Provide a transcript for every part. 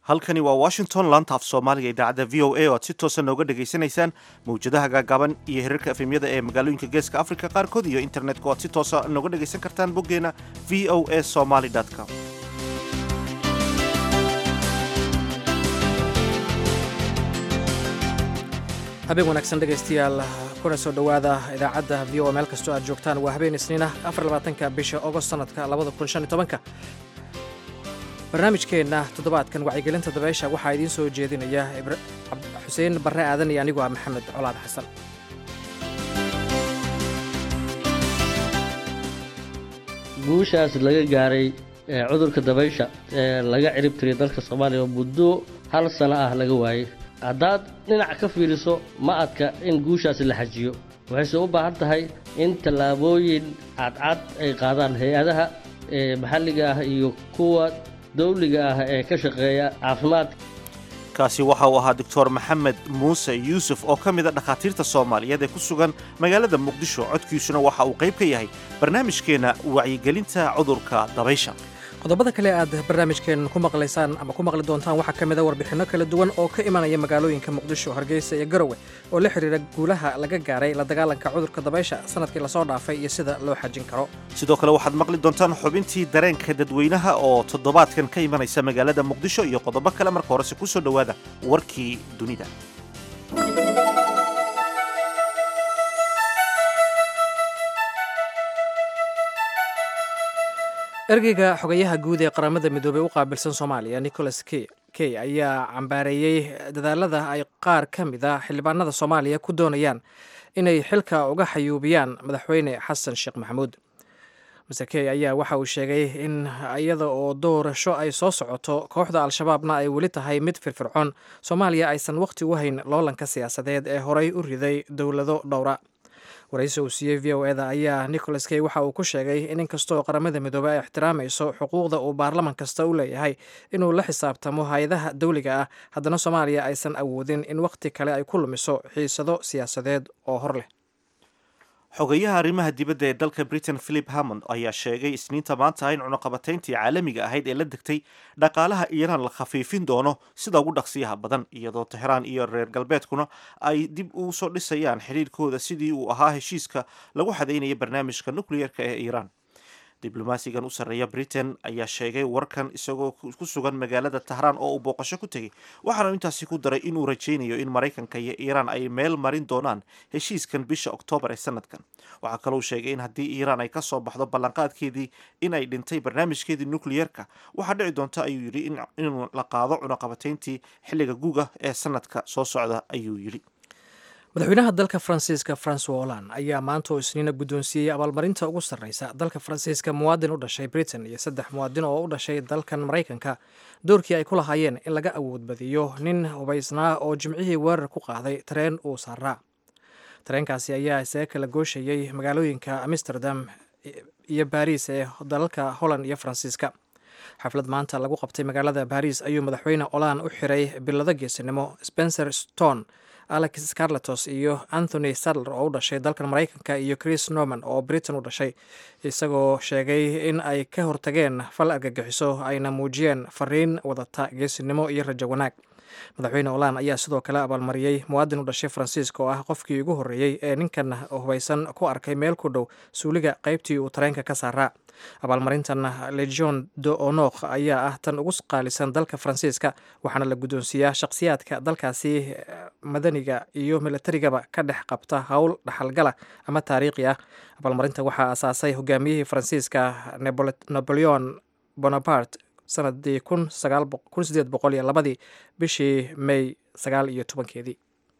halkani waa washington laanta af soomaaliga idaacadda v o a oo aad si toosa nooga dhegaysanaysaan mawjadaha gaagaaban iyo hirarka efemyada ee magaalooyinka geeska africa qaarkood iyo internetka oo aad si toosa nooga dhegaysan kartaan boggeena v o a somaly com habeen wanaagsan dhegaystayaal kuna soo dhowaada idaacadda v o meel kastoo aad joogtaan waa habeen isniinah afarlabaatanka bisha ogost sanadka labada kun shan iyo tobanka barnaamijkeenna toddobaadkan wacyigelinta dabeysha waxaa idiin soo jeedinaya xuseen barre aadan iyo anigu ah maxamed colaad xasan guushaas laga gaaray cudurka dabaysha ee laga cirib tiriya dalka soomaaliya oo muddo hal sano ah laga waayey haddaad dhinac ka fiiriso ma adka in guushaasi la xajiyo waxayse u baahan tahay in tallaabooyin cadcad ay qaadaan hay-adaha maxalliga ah iyo kuwa dawliga ah ee ka shaqeeya caafimaadka kaasi waxa uu ahaa doctor maxamed muuse yuusuf oo ka mida dhakhaatiirta soomaaliyeed ee ku sugan magaalada muqdisho codkiisuna waxa uu qayb ka yahay barnaamijkeenna wacyigelinta cudurka dabaysha qodobada kale aad barnaamijkeen ku maqlaysaan ama ku maqli doontaan waxaa ka mida warbixinno kala duwan oo ka imanaya magaalooyinka muqdisho hargeysa iyo garowe oo la xidhiira guulaha laga gaaray la dagaalanka cudurka dabaysha sanadkii lasoo dhaafay iyo sida loo xajin karo sidoo kale waxaad maqli doontaan xubintii dareenka dadweynaha oo toddobaadkan ka imanaysa magaalada muqdisho iyo qodobo kale marka horese ku soo dhowaada warkii dunida ergeyga xogayaha guud ee qaramada midoobey u qaabilsan soomaaliya nicholas key ayaa cambaareeyey dadaalada ay qaar ka mid a xildhibaanada soomaaliya ku doonayaan inay xilka uga xayuubiyaan madaxweyne xasan sheekh maxamuud mase key ayaa waxa uu sheegay in iyada oo doorasho ay soo socoto kooxda al-shabaabna ay weli tahay mid firfircoon soomaaliya aysan wakhti u hayn loolanka siyaasadeed ee horey u riday dowlado dhowra waraysi uu siiyey v o eda ayaa nicholas key waxa uu ku sheegay in inkastoo qaramada midoobey ay ixtiraamayso xuquuqda uu baarlaman kasta u leeyahay inuu la xisaabtamo hay-adaha dawliga ah haddana soomaaliya aysan awoodin in wakhti kale ay ku lumiso xiisado siyaasadeed oo hor leh xogayaha arrimaha dibadda ee dalka britain philip hammond ayaa sheegay isniinta maanta in cunuqabatayntii caalamiga ahayd ee la degtay dhaqaalaha iiraan la khafiifin doono sida ugu dhaqsiyaha badan iyadoo tehraan iyo reer galbeedkuna ay dib ugu soo dhisayaan xidhiirkooda sidii uu ahaa heshiiska lagu xadaynaya barnaamijka nukliyeerka ee iiraan diblomaasigan u sarreeya britain ayaa sheegay warkan isagoo ku sugan magaalada tahraan oo uu booqasho ku tegey waxaanu intaasi ku daray inuu rajaynayo in maraykanka iyo iiraan ay meel marin doonaan heshiiskan bisha oktoobar ee sanadkan waxaa kalou sheegay in haddii iiraan ay ka soo baxdo ballanqaadkeedii in ay dhintay barnaamijkeedii nukliyeerka waxaa dhici doonta ayuu yidhi inuu la qaado cunaqabatayntii xilliga guga ee sanadka soo socda ayuu yidhi madaxweynaha dalka faransiiska francois holland ayaa maanta oo isniina guddoonsiiyey abaalmarinta ugu sarreysa dalka faransiiska muwaadin u dhashay britain iyo saddex muwaadin oo u dhashay dalkan maraykanka doorkii ay ku lahaayeen in laga awood badiyo nin hubaysnaa oo jimcihii weerar ku qaaday tareen uu saaraa tareenkaasi ayaa isaga kala gooshayey magaalooyinka amsterdam iyo baariis ee dalalka holland iyo faransiiska xaflad maanta lagu qabtay magaalada baariis ayuu madaxweyne holand u xiray bilado geesinimo spencer stone alex scarletos iyo anthony sadler oo u dhashay dalkan maraykanka iyo chris norman oo britain u dhashay isagoo sheegay in ay ka hortageen fal argagixiso ayna muujiyeen fariin wadata geesinimo iyo rajo wanaag madaxweyne holand ayaa sidoo kale abaalmariyey muwaadin u dhashay faransiiska oo ah qofkii ugu horreeyey ee ninkan hubaysan ku arkay meel ku dhow suuliga qaybtii uu tareenka ka saaraa abaalmarintan legion de onok ayaa ah tan ugu qaalisan dalka faransiiska waxaana la guddoonsiiyaa shakhsiyaadka dalkaasi madaniga iyo milatarigaba ka dhex qabta howl dhaxalgala ama taariikhi ah abaalmarinta waxaa asaasay hogaamiyihii faransiiska napoleon bonaparte sanadii kun sideed boqol iyo labadii bishii may sagaal iyo tobankeedii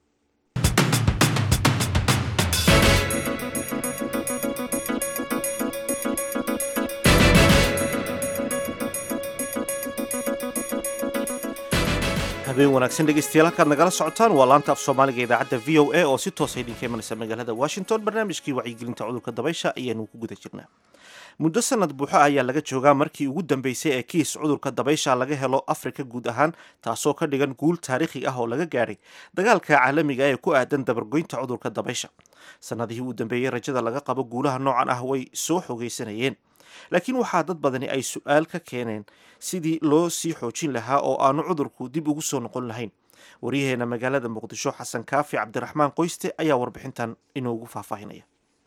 habeen wanaagsan dhegeystayaal halkaad nagala socotaan waa laanta af soomaaliga idaacadda v o a oo si toosa idinka imanaysa magaalada washington barnaamijkii wacyigelinta cudurka dabaysha ayaanu ku guda jirnaa muddo sanad buuxo ayaa laga joogaa markii ugu dambeysay ee kiis cudurka dabaysha laga helo afrika guud ahaan taasoo ka dhigan guul taariikhi ah oo laga gaadhay dagaalka caalamiga ee ku aadan dabargoynta cudurka dabaysha sanadihii uu dambeeyey rajada laga qabo guulaha noocan ah way soo xogeysanayeen laakiin waxaa dad badani ay su-aal ka keeneen sidii loo sii xoojin lahaa oo aanu cudurku dib ugu soo noqon lahayn waryaheena magaalada muqdisho xasan kaafi cabdiraxmaan qoyste ayaa warbixintan inoogu faahfaahinaya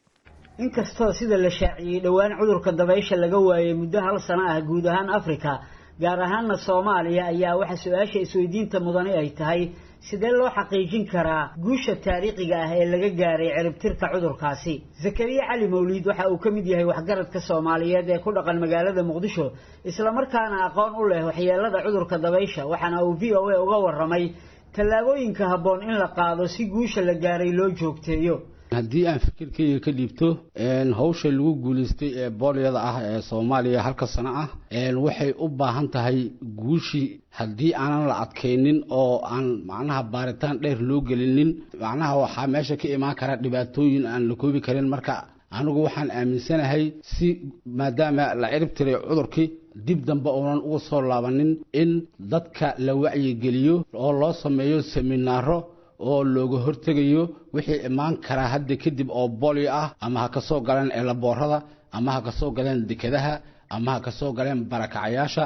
inkastoo sida la shaaciyey dhowaan cudurka dabaysha laga waayey muddo hal sano ah guud ahaan afrika gaar ahaana soomaaliya ayaa waxa su-aasha isweydiinta mudani ay tahay sidee loo xaqiijin karaa guusha taariikhiga ah ee laga gaaray ciribtirka cudurkaasi zakariya cali mawliid waxa uu ka mid yahay waxgaradka soomaaliyeed ee ku dhaqan magaalada muqdisho islamarkaana aqoon u leh waxyeelada cudurka dabaysha waxaana uu v o a uga waramay tallaabooyinka habboon in la qaado si guusha la gaaray loo joogteeyo haddii aan fikirkayga ka dhiibto hawsha lagu guulaystay ee boolyada ah ee soomaaliya halka sano ah waxay u baahan tahay guushii haddii aanan la adkaynin oo aan macnaha baaritaan dheer loo gelinin macnaha waxaa meesha ka imaan kara dhibaatooyin aan la koobi karin marka anigu waxaan aaminsanahay si maadaama la cirib tiray cudurkii dib dambe uunan uga soo laabanin in dadka la wacyigeliyo oo loo sameeyo seminaaro oo looga hortegayo wixii imaan karaa hadda kadib oo bolio ah ama ha ka soo galeen eelaboorada ama ha ka soo galeen dekadaha ama ha ka soo galeen barakacayaasha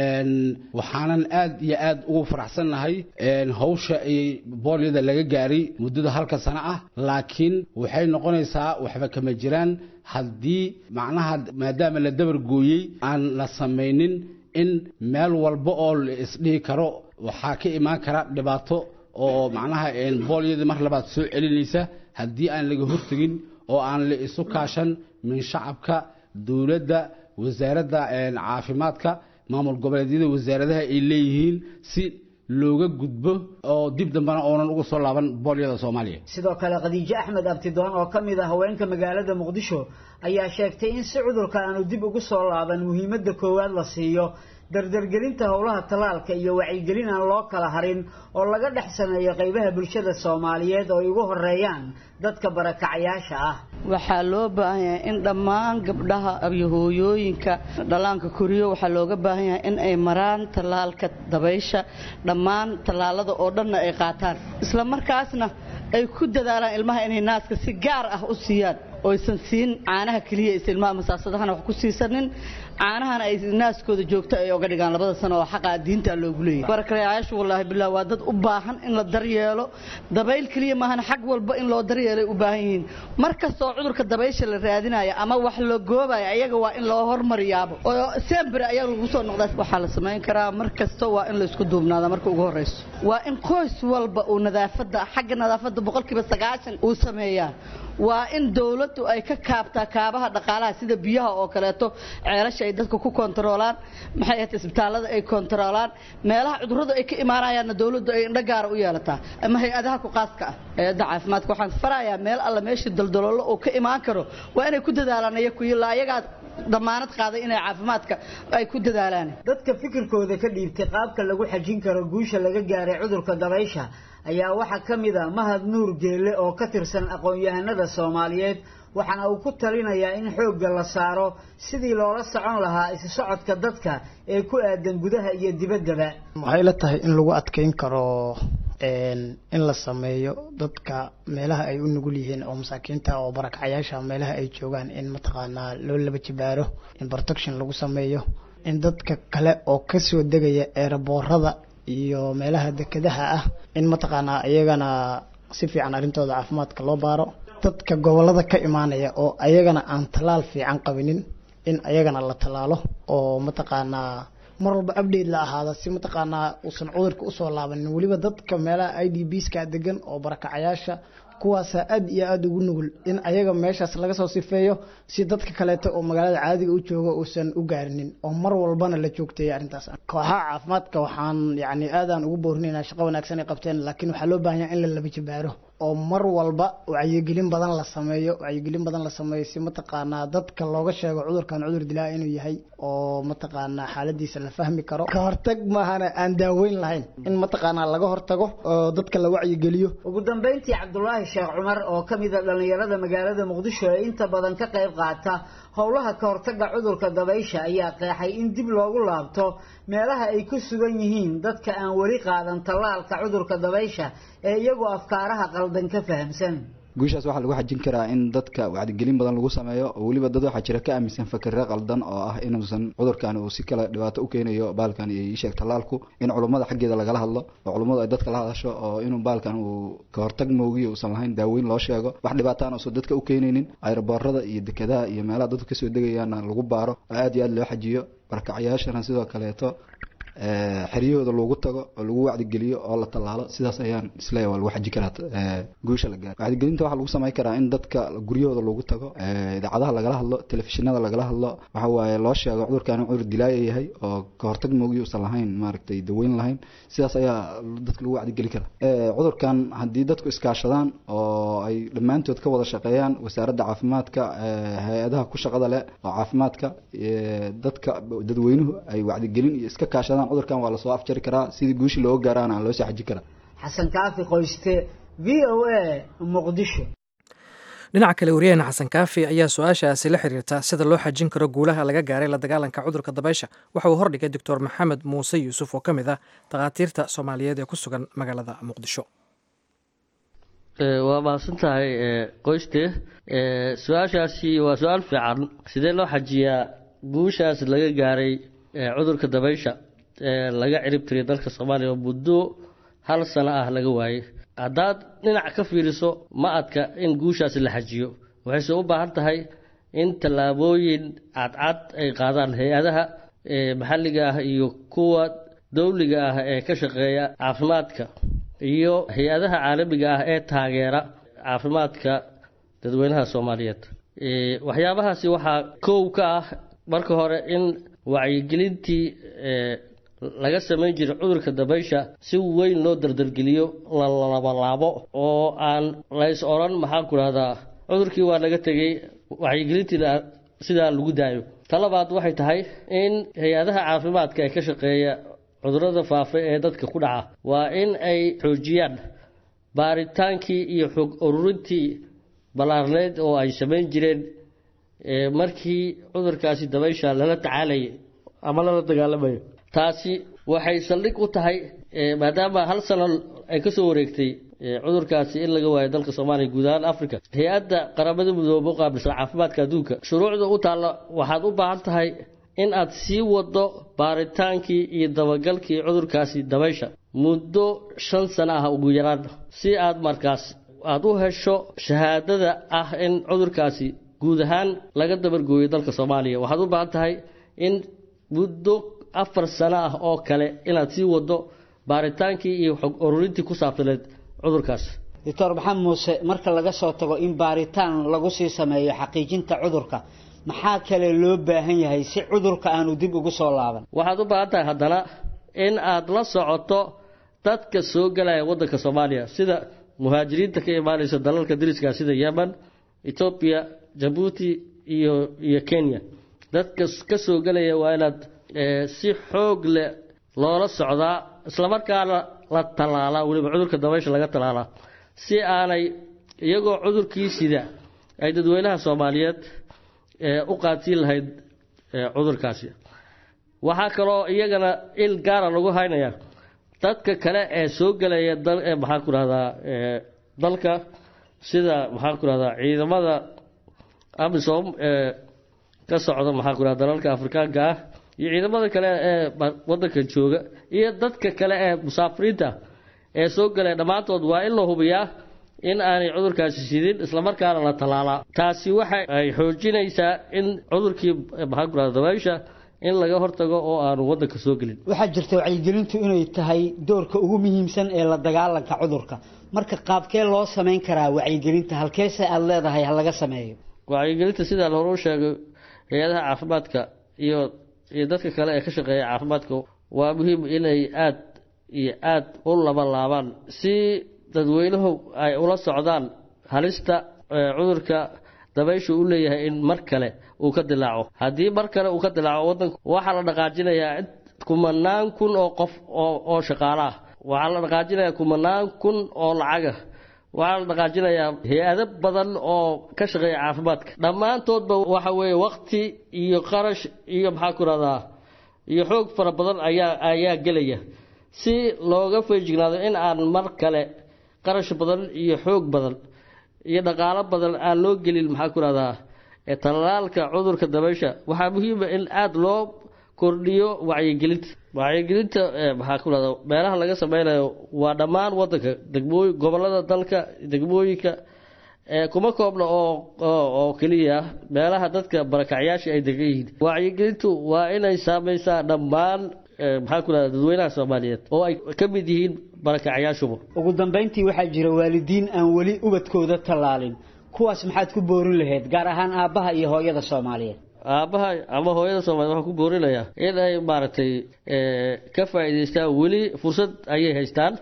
waxaanan aad iyo aad ugu faraxsannahay hawsha ay booliyada laga gaaray muddada halka sano ah laakiin waxay noqonaysaa waxba kama jiraan haddii macnaha maadaama la dabar gooyey aan la samaynin in meel walba oo la isdhihi karo waxaa ka imaan kara dhibaato oo macnaha boolyadii mar labaad soo celinaysa haddii aan laga hortegin oo aan la isu kaashan min shacabka dowladda wasaaradda caafimaadka maamul goboleedyada wasaaradaha ay leeyihiin si looga gudbo oo dib dambena oonan uga soo laaban boolyada soomaaliya sidoo kale khadiijo axmed abtidoon oo ka mid ah haweenka magaalada muqdisho ayaa sheegtay in si cudurka aanu dib ugu soo laaban muhiimadda koowaad la siiyo dardargelinta howlaha tallaalka iyo wacyigelin aan loo kala harin oo laga dhex sameeyo qaybaha bulshada soomaaliyeed oo ay ugu horeeyaan dadka barakacayaasha ah waxaa loo baahan yahay in dhammaan gabdhaha iyo hooyooyinka dhallaanka koriyo waxaa looga baahan yahay in ay maraan tallaalka dabaysha dhammaan tallaalada oo dhanna ay qaataan isla markaasna ay ku dadaalaan ilmaha inay naaska si gaar ah u siiyaan oysan siin caanaha keliya is ilmaha masaasadahana wax ku siisanin caanahana ay naaskooda joogto ay oga dhigaan labada sano oo xaqa diinta loogu leeyahay barakayaashu wallaahi billah waa dad u baahan in la daryeelo dabayl keliya maahan xag walba in loo daryeelay u baahan yihiin mar kastoo cudurka dabaysha la raadinayo ama wax la goobayo ayaga waa in loo hormariyaabo oo sembere ayaa lagu soo noqdaa waxaa la samayn karaa mar kasta waa in la isku duubnaada marka ugu horreyso waa in qoys walba uu nadaafadda xagga nadaafadda boqolkiiba sagaashan uu sameeyaa waa in dowladdu ay ka kaabtaa kaabaha dhaqaalaha sida biyaha oo kaleeto ceelasha ay dadka ku kontaroolaan maxay ahayd isbitaallada ay kontaroolaan meelaha cudurradu ay ka imaanayaanna dowladdu ay indho gaara u yeelataa ama hay-adaha ku qaaska ah hay-adda caafimaadka waxaan farayaa meel alla meeshii daldaloolo uu ka imaan karo waa inay ku dadaalaan iyaku ilaa ayagaa damaanad qaaday inay caafimaadka ay ku dadaalaan dadka fikirkooda ka dhiibtay qaabka lagu xajin karo guusha laga gaaray cudurka dabaysha ayaa waxaa ka mid a mahad nuur geelle oo ka tirsan aqoon-yahanada soomaaliyeed waxaana uu ku talinayaa in xoogga la saaro sidii loola socon lahaa isu socodka dadka ee ku aadan gudaha iyo dibaddaba waxay la tahay in lagu adkeyn karo in la sameeyo dadka meelaha ay u nugul yihiin oo masaakiinta oo barakacayaasha meelaha ay joogaan in mataqaanaa loo laba jibaaro in protection lagu sameeyo in dadka kale oo kasoo degaya eeraboorada iyo meelaha dekadaha ah in mataqaanaa iyagana si fiican arrintooda caafimaadka loo baaro dadka gobolada ka imaanaya oo ayagana aan tallaal fiican qabinin in ayagana la tallaalo oo mataqaanaa mar walba update la ahaada si mataqaanaa uusan cudurka usoo laabanin weliba dadka meelaha i d bska degan oo barakacayaasha kuwaasaa aad iyo aada ugu nugul in ayaga meeshaas laga soo sifeeyo si dadka kaleeto oo magaalada caadiga u jooga uusan u gaarinin oo mar walbana la joogteeya arrintaas kooxaha caafimaadka waxaan yacni aadaan ugu boorinaynaa shaqo wanaagsan ay qabteen laakiin waxaa loo baahan yahay in la laba jibaaro oo mar walba wacyigelin badan la sameeyo wacyigelin badan la sameeyo si mataqaanaa dadka looga sheego cudurkan cudur dilaa inuu yahay oo mataqaanaa xaaladiisa la fahmi karo ka hortag maahana aan daaweyn lahayn in mataqaanaa laga hortago oo dadka la wacyigeliyo ugu dambeyntii cabdulaahi sheekh cumar oo ka mid a dhallinyarada magaalada muqdisho ee inta badan ka qayb qaata howlaha ka hortagga cudurka dabaysha ayaa qeexay in dib loogu laabto meelaha ay ku sugan yihiin dadka aan weli qaadan tallaalka cudurka dabaysha ee iyagoo afkaaraha qaldan ka fahamsan guushaas waxaa lagu xajin karaa in dadka wacdigelin badan lagu sameeyo oo weliba dad waxaa jira ka aaminsan fakirre qaldan oo ah inuusan cudurkan uu si kale dhibaato u keenayo baalkan iyo iisheeg tallaalku in culummada xaggeeda lagala hadlo oo culummadu ay dadka la hadasho oo inuu baalkan uu ka hortag moogiyo uusan lahayn daaweyn loo sheego wax dhibaataan uusan dadka u keenaynin ayroboorada iyo dekedaha iyo meelaha dadku kasoo degayaana lagu baaro oo aad iyo aad loo xajiyo barkacyaashana sidoo kaleeto xeryahooda loogu tago oo lagu wacdigeliyo oo la tallaalo sidaas ayaan isleeyahay waa lagu xaji karaa guusha la gaaro wacdigelinta waxaa lagu samayn karaa in dadka guryahooda loogu tago idaacadaha lagala hadlo telefishinada lagala hadlo waxa waaye loo sheego cudurkan in cudur dilaaya yahay oo ka hortag moogiyo uusan lahayn maaragtay daweyn lahayn sidaas ayaa dadka lagu wacdigeli karaa cudurkan haddii dadku iskaashadaan oo ay dhammaantood ka wada shaqeeyaan wasaaradda caafimaadka hay-adaha ku shaqada leh oo caafimaadka dadka dadweynuhu ay wacdigelin iyo iska kaashadaan cudurkan waa lasoo afjari karaa sidii guushi looga gaaraana aan loo soo xaji karaa xasan kaafi qoyste v o a muqdisho dhinaca kale wariyahena xasan kaafi ayaa su-aashaasi la xiriirta sida loo xajin karo guulaha laga gaaray la dagaalanka cudurka dabaysha waxa uu hordhigay doctor maxamed muuse yuusuf oo ka mid ah takhaatiirta soomaaliyeed ee ku sugan magaalada muqdisho waa mahadsan tahay qoyste su-aashaasi waa su-aal fiican sidee loo xajiyaa guushaas laga gaaray cudurka dabaysha ee laga cirib tiriya dalka soomaaliya oo muddo hal sano ah laga waayey haddaad dhinac ka fiiriso ma adka in guushaasi la xajiyo waxayse u baahan tahay in tallaabooyin cadcad ay qaadaan hay-adaha maxalliga ah iyo kuwa dowliga ah ee ka shaqeeya caafimaadka iyo hay-adaha caalamiga ah ee taageera caafimaadka dadweynaha soomaaliyeed waxyaabahaasi waxaa kow ka ah marka hore in wacyigelintii laga samayn jiray cudurka dabaysha si weyn loo dardargeliyo la labalaabo oo aan lays odhan maxaan ku dhahdaa cudurkii waa laga tegey wacyigelintiina sidaa lagu daayo ta labaad waxay tahay in hay-adaha caafimaadka ee ka shaqeeya cudurada faafa ee dadka ku dhaca waa in ay xoojiyaan baaritaankii iyo xog ururintii ballaarneyd oo ay samayn jireen markii cudurkaasi dabaysha lala tacaalayay ama lala dagaalamayo taasi waxay saldhig u tahay maadaama hal sano ay kasoo wareegtay cudurkaasi in laga waayo dalka soomaaliya guud ahaan africa hay-adda qaramada midoobe u qaabilsan caafimaadka adduunka shuruucda u taalla waxaad u baahan tahay in aad sii wado baaritaankii iyo dabagalkii cudurkaasi dabaysha muddo shan sano ah ugu yaraan si aad markaas aada u hesho shahaadada ah in cudurkaasi guud ahaan laga dabargooyo dalka soomaaliya waxaad u baahan tahay in muddo afar sano ah oo kale inaad sii wado baaritaankii iyo xog ururintii ku saabsaneed cudurkaas doctor maxamed muuse marka laga soo tago in baaritaan lagu sii sameeyo xaqiijinta cudurka maxaa kale loo baahan yahay si cudurka aanu dib ugu soo laaban waxaad u baahan tahay haddana in aad la socoto dadka soo galaya waddanka soomaaliya sida muhaajiriinta ka imaanaysa dalalka dariska sida yemen etoobiya jabuuti iyo iyo kenya dadka ka soo gelaya waa inaad si xoog leh loola socdaa islamarkaana la tallaalaa weliba cudurka dabaysha laga tallaalaa si aanay iyagoo cudurkii sida ay dadweynaha soomaaliyeed u qaadsiin lahayd cudurkaasi waxaa kaloo iyagana il gaara lagu haynayaa dadka kale ee soo gelaya maxaan ku rahdaa dalka sida maxaan ku rahdaa ciidamada amisom ee ka socda maxaan ku rahda dalalka afrikaanka ah iyo ciidamada kale ee wadanka jooga iyo dadka kale ee musaafiriinta ee soo galaya dhammaantood waa in la hubiyaa in aanay cudurkaasi sidin islamarkaana la tallaalaa taasi waxa ay xoojinaysaa in cudurkii maxaan ku rahda dabaysha in laga hortago oo aanu wadanka soo gelin waxaa jirta wacyigelintu inay tahay doorka ugu muhiimsan ee la dagaalanka cudurka marka qaabkee loo samayn karaa wacyigelinta halkeese aada leedahay ha laga sameeyo wacyigelinta sidaa hore u sheegay hay-adaha caafimaadka iyo iyo dadka kale ee ka shaqeeya caafimaadka waa muhiim inay aada iyo aada u laba laabaan si dadweynuhu ay ula socdaan halista cudurka dabayshu u leeyahay in mar kale uu ka dilaaco haddii mar kale uu ka dilaaco wadanka waxaa la dhaqaajinayaa kumanaan kun oo qof oo shaqaalo ah waxaa la dhaqaajinayaa kumanaan kun oo lacagah waxaa la dhaqaajinayaa hay-ado badan oo ka shaqeeya caafimaadka dhammaantoodba waxa weeye wakti iyo qarash iyo maxaa ku rahdaa iyo xoog fara badan ayaa ayaa gelaya si looga feejignaado in aan mar kale qarash badan iyo xoog badan iyo dhaqaalo badan aan loo gelin maxaa ku rahdaa tallaalka cudurka dabaysha waxaa muhiima in aada loo kordhiyo wacyigelinta wacyigelinta maxaa ku rahda meelaha laga sameynayo waa dhammaan wadanka degmooy gobolada dalka degmooyinka kuma koobna oo oo keliya meelaha dadka barakacyaasha ay degan yihiin wacyigelintu waa inay saameysaa dhammaan maxaa ku rahda dadweynaha soomaaliyeed oo ay ka mid yihiin barakacyaashuba ugu dambeyntii waxaa jira waalidiin aan weli ubadkooda tallaalin kuwaas maxaad ku boorin lahayd gaar ahaan aabbaha iyo hooyada soomaaliyeed aabbaha ama hooyada soomaliya waxaan ku boorinayaa in ay maaragtay ka faa'iidaystaan weli fursad ayay haystaan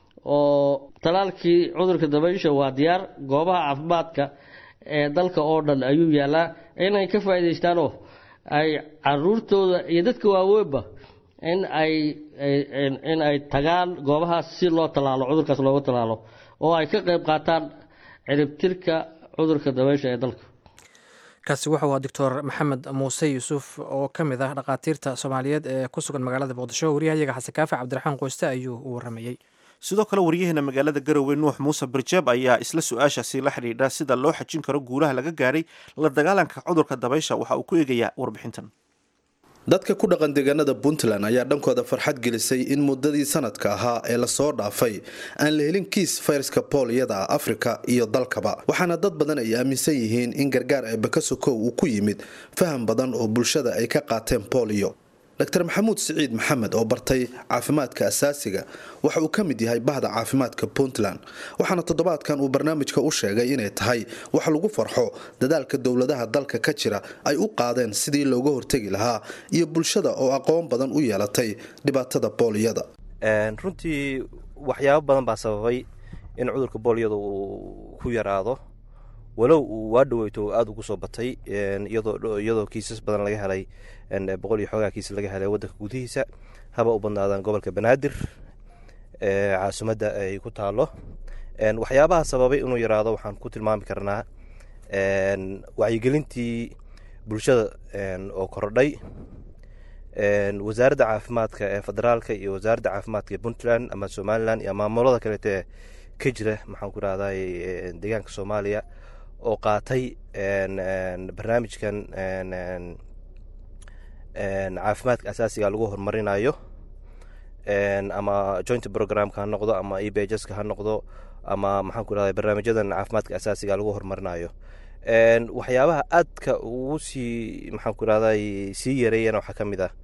oo talaalkii cudurka dabaysha waa diyaar goobaha caafimaadka ee dalka oo dhan ayuu yaalaa inay ka faa'iidaystaan oo ay caruurtooda iyo dadka waaweynba in ay in ay tagaan goobahaas si loo tallaalo cudurkaas looga tallaalo oo ay ka qayb qaataan ciribtirka cudurka dabaysha ee dalka kaasi wuxuu ahaa doctor maxamed muuse yuusuf oo ka mid ah dhakhaatiirta soomaaliyeed ee ku sugan magaalada muqdisho waryahayaga xasan kaafi cabdiraxmaan qoyste ayuu u waramayey sidoo kale waryaheena magaalada garowe nuux muuse barjeeb ayaa isla su-aashaasi la xidhiidha sida loo xajin karo guulaha laga gaadhay la dagaalanka cudurka dabaysha waxa uu ku eegayaa warbixintan dadka ku dhaqan deegaanada puntland ayaa dhankooda farxad gelisay in muddadii sanadka ahaa ee lasoo dhaafay aan la helin kiis fayraska booliyada ah afrika iyo dalkaba waxaana dad badan ay aaminsan yihiin in gargaar eebakasokow uu ku yimid faham badan oo bulshada ay ka qaateen booliyo dr maxamuud siciid maxamed oo bartay caafimaadka asaasiga waxa uu ka mid yahay bahda caafimaadka puntland waxaana toddobaadkan uu barnaamijka u sheegay inay tahay wax lagu farxo dadaalka dowladaha dalka ka jira ay u qaadeen sidii looga hortegi lahaa iyo bulshada oo aqoon badan u yeelatay dhibaatada booliyada runtii waxyaabo badan baa sababay in cudurka booliyada uu ku yaraado walow uu waa dhaweyto aada ugu soo batay iyadoo kiisas badan laga helay boqol iyo xoogaa kiisas laga helay wadanka gudihiisa haba u badnaadaan gobolka banaadir caasimadda ay ku taalo waxyaabaha sababay inuu yaraado waxaan ku tilmaami karnaa wacyigelintii bulshada oo kordhay wasaaradda caafimaadka ee federaalka iyo wasaaradda caafimaadka ee puntland ama somalilan iyo maamulada kaleete ka jira maxaan ku rahday deegaanka soomaaliya oo qaatay barnaamijkan caafimaadka asaasiga lagu horumarinayo ama joint programka ha noqdo ama ebjska ha noqdo ama maxaan ku rahday barnaamijyadan caafimaadka asaasiga lagu horumarinayo waxyaabaha aadka ugu sii maxaan ku rahday sii yareeyana waxaa ka mid ah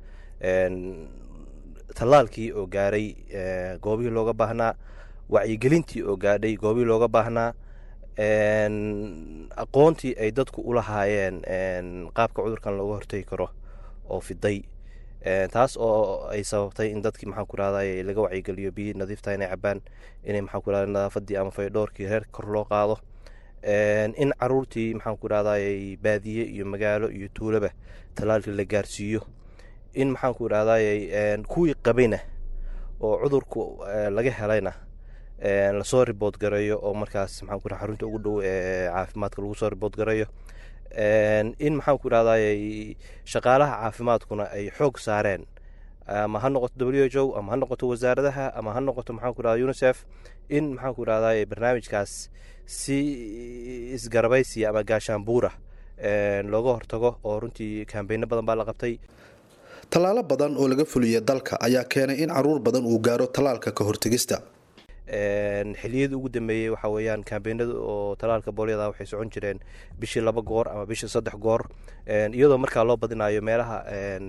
tallaalkii oo gaaray goobihii looga baahnaa wacyigelintii oo gaadhay goobihii looga baahnaa aqoontii ay dadku u lahaayeen qaabka cudurkan looga hortegi karo oo fiday taas oo ay sababtay in dadkii maxaan ku rahday laga wacyigeliyo biyi nadiifta inay cabaan inay maxaan ku rahday nadaafadii ama faydhoorkii reer kor loo qaado in caruurtii maxaan ku rahday baadiye iyo magaalo iyo tuulaba tallaalkii la gaarsiiyo in maxaan ku rahday kuwii qabayna oo cudurku laga helayna lasoo ribood gareeyo oo markaas maxaan ku raha xarunta ugu dhow ee caafimaadka lagu soo ribood gareeyo in maxaan ku rahday shaqaalaha caafimaadkuna ay xoog saareen ama ha noqoto w h o ama ha noqoto wasaaradaha ama ha noqoto maxaan ku rahda unicef in maxaan ku rahday barnaamijkaas si isgarabaysiya ama gaashaanbuura looga hortago oo runtii kambeyno badan baa la qabtay tallaalo badan oo laga fuliya dalka ayaa keenay in caruur badan uu gaaro tallaalka ka hortegista xiliyadii ugu dambeeyey waxaa weeyaan kambeynada oo talaalka boolyada waxay socon jireen bishii laba goor ama bishii saddex goor iyadoo markaa loo badinayo meelaha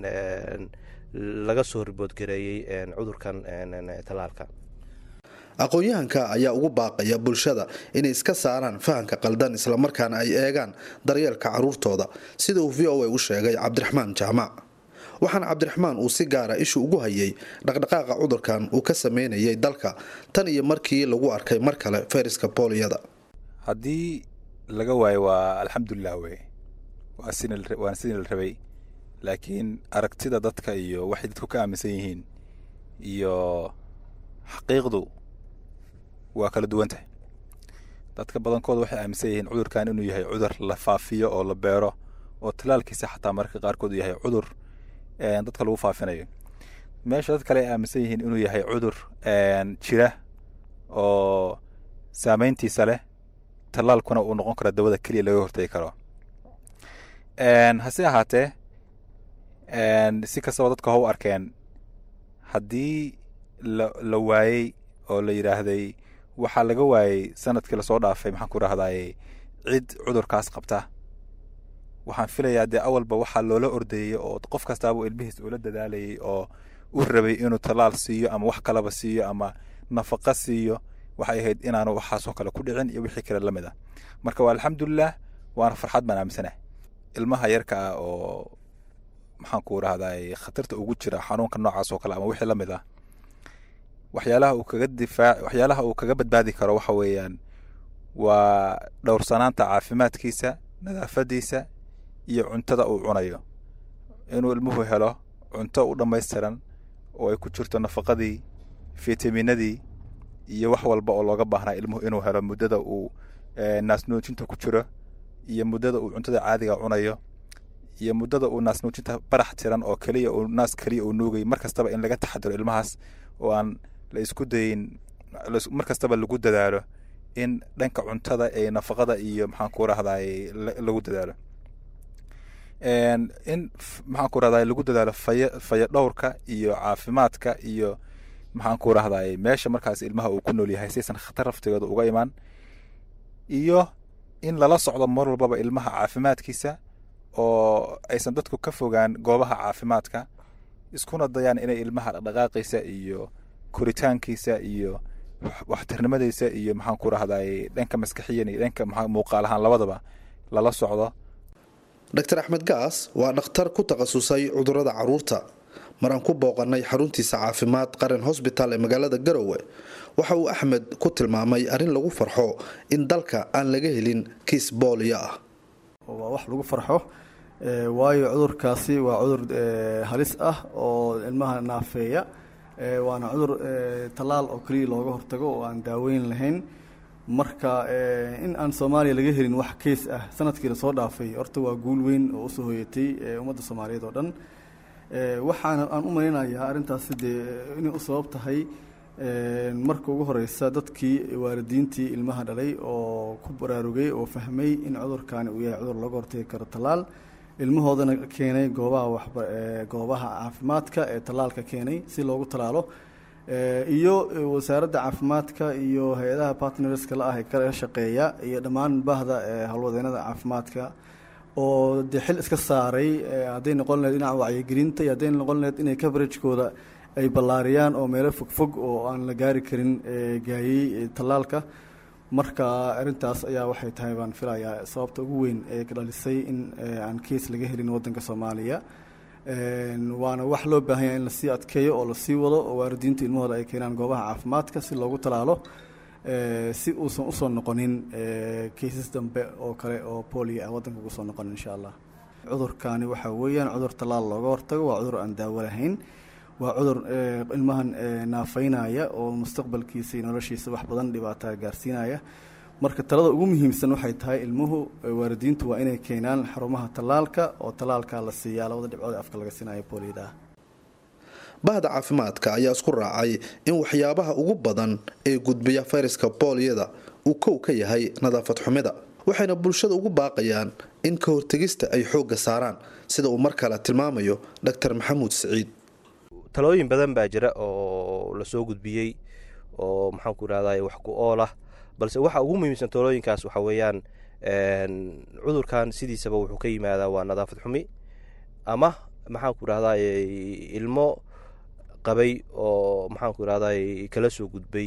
laga soo riboodgareeyey cudurkan talaalka aqoon-yahanka ayaa ugu baaqaya bulshada inay iska saaraan fahamka qaldan islamarkaana ay eegaan daryeelka caruurtooda sida uu v o a u sheegay cabdiraxmaan jaamac waxaana cabdiraxmaan uu si gaara ishu ugu hayay dhaqdhaqaaqa cudurkan uu ka sameynayay dalka tan iyo markii lagu arkay mar kale fayraska booliyada haddii laga waayo waa alxamdulilah wey waana sidii la rabay laakiin aragtida dadka iyo waxay dadku ka aaminsan yihiin iyo xaqiiqdu waa kala duwan tahay dadka badankooda waxay aaminsan yihiin cudurkan inuu yahay cudur la faafiyo oo la beero oo talaalkiisa xataa mararka qaarkood yahay cudur dadka lagu faafinayo meesha dad kale ay aaminsan yihiin inuu yahay cudur jira oo saameyntiisa leh talaalkuna uu noqon karo dawada keliya laga hortegi karo hase ahaatee si kastaba dadka ha u arkeen haddii la waayey oo la yidhaahday waxaa laga waayey sanadkii lasoo dhaafay maxaan ku rahdaye cid cudurkaas qabta waxaan filayaa dee awalba waxaa loola ordeeyey oo qof kastaaba ilmihiis ula dadaalayay oo u rabay inuu talaal siiyo ama wax kalaba siiyo ama nafaqa siiyo waxay ahayd inaanu waxaasoo kale ku dhicin iyo wixii kale la mid ah marka waa alxamdulilah waana farxad baan aaminsanah ilmaha yarka ah oo maxaan ku rahdaye khatarta ugu jira xanuunka noocaas oo kale ama wixii la mid ah waxyaalaha uu kaga difaac waxyaalaha uu kaga badbaadi karo waxa weeyaan waa dhowrsanaanta caafimaadkiisa nadaafadiisa iyo cuntada uu cunayo inuu ilmuhu helo cunto u dhammaystiran oo ay ku jirto nafaqadii fitaminadii iyo wax walba oo looga baahnaa ilmuhu inuu helo muddada uu naasnuujinta ku jiro iyo muddada uu cuntada caadiga cunayo iyo muddada uu naasnuujinta barax tiran oo keliya uu naas keliya uu nuugay mar kastaba in laga taxadiro ilmahaas oo aan la isku dayin mar kastaba lagu dadaalo in dhanka cuntada ee nafaqada iyo maxaan ku rahdaye lagu dadaalo in maxaan ku rahdaye lagu dadaalo faya faya dhowrka iyo caafimaadka iyo maxaan ku rahdaye meesha markaas ilmaha uu ku nool yahay saysan khatar raftigooda uga imaan iyo in lala socdo mar walbaba ilmaha caafimaadkiisa oo aysan dadku ka fogaan goobaha caafimaadka iskuna dayaan inay ilmaha dhaqdhaqaaqiisa iyo koritaankiisa iyo waxtarnimadiisa iyo maxaan ku rahdaye dhanka maskaxiyan iyo dhanka muuqaal ahaan labadaba lala socdo dr axmed gaas waa dhakhtar ku takhasusay cudurada caruurta maraan ku booqanay xaruntiisa caafimaad qaran hosbitaal ee magaalada garowe waxa uu axmed ku tilmaamay arrin lagu farxo in dalka aan laga helin kiis booliyo ah waa wax lagu farxo waayo cudurkaasi waa cudur halis ah oo ilmaha naafeeya waana cudur tallaal oo keliya looga hortago oo aan daaweyn lahayn marka in aan soomaaliya laga helin wax keys ah sanadkii lasoo dhaafay horta waa guul weyn oo usoo hoyatay ummadda soomaaliyeed oo dhan waxaana aan u malaynayaa arrintaasi dee inay u sabab tahay marka ugu horeysa dadkii waalidiintii ilmaha dhalay oo ku baraarugay oo fahmay in cudurkaani uu yahay cudur laga hortagi karo tallaal ilmahoodana keenay goobaha waxba goobaha caafimaadka ee tallaalka keenay si loogu tallaalo iyo wasaaradda caafimaadka iyo hay-adaha partnerska la ah ee kala shaqeeya iyo dhammaan bahda howlwadeenada caafimaadka oo dee xil iska saaray hadday noqon laheyd dhinaca wacyigelinta iyo hadday noqon laheyd inay coveragekooda ay ballaariyaan oo meelo fogfog oo aan la gaari karin gaayey tallaalka marka arrintaas ayaa waxay tahay baan filayaa sababta ugu weyn ee ka dhalisay in aan keis laga helin waddanka soomaaliya waana wax loo baahan yahay in lasii adkeeyo oo lasii wado oo waalidiinta ilmahooda ay keenaan goobaha caafimaadka si loogu talaalo si uusan usoo noqonin kaysas dambe oo kale oo booliyo ah waddanka ugu soo noqonin insha allah cudurkaani waxa weeyaan cudur tallaal looga hortago waa cudur aan daawo lahayn waa cudur ilmahan naafaynaya oo mustaqbalkiisa iyo noloshiisa wax badan dhibaataa gaarsiinaya marka talada ugu muhiimsan waxay tahay ilmuhu waalidiintu waa inay keenaan xarumaha tallaalka oo tallaalka la siiyaa labada dhibcood afka laga siinayo booliyada ah bahda caafimaadka ayaa isku raacay in waxyaabaha ugu badan ee gudbiya fayraska booliyada uu kow ka yahay nadaafad xumida waxayna bulshada ugu baaqayaan in ka hortegista ay xoogga saaraan sida uu mar kale tilmaamayo dr maxamuud siciid talooyin badan baa jira oo lasoo gudbiyey oo maxaan ku irahday wax ku ool ah balse waxa ugu muhiimsan talooyinkaas waxa weeyaan cudurkan sidiisaba wuxuu ka yimaadaa waa nadaafad xumi ama maxaan ku irahday ilmo qabay oo maxaan ku irahday kala soo gudbay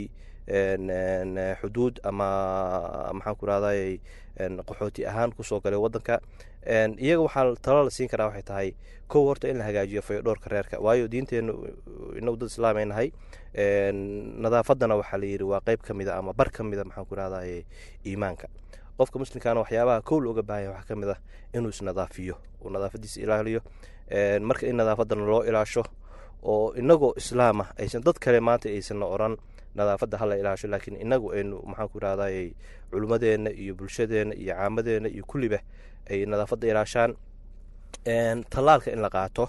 xuduud ama maxaan ku irahday qaxooti ahaan kusoo galay wadanka iyaga waxaa talo la siin karaa waxay tahay kow horta in la hagaajiyo fayodhoorka reerka waayo diinteenu inagu dad islaam ay nahay nadaafadana waxaa la yidhi waa qeyb ka mid a ama bar ka mid a maxaan ku rahdaye iimaanka qofka muslimkaana waxyaabaha kow looga baahanya waxaa ka mid ah inuu isnadaafiyo uu nadaafadiisa ilaaliyo marka in nadaafadana loo ilaasho oo inagoo islaam ah aysan dad kale maanta aysanna oran nadaafadda hala ilaasho laakiin inagu aynu maxaan ku rahdaye culummadeenna iyo bulshadeenna iyo caamadeenna iyo kulliba ay nadaafadda ilaashaan tallaalka in la qaato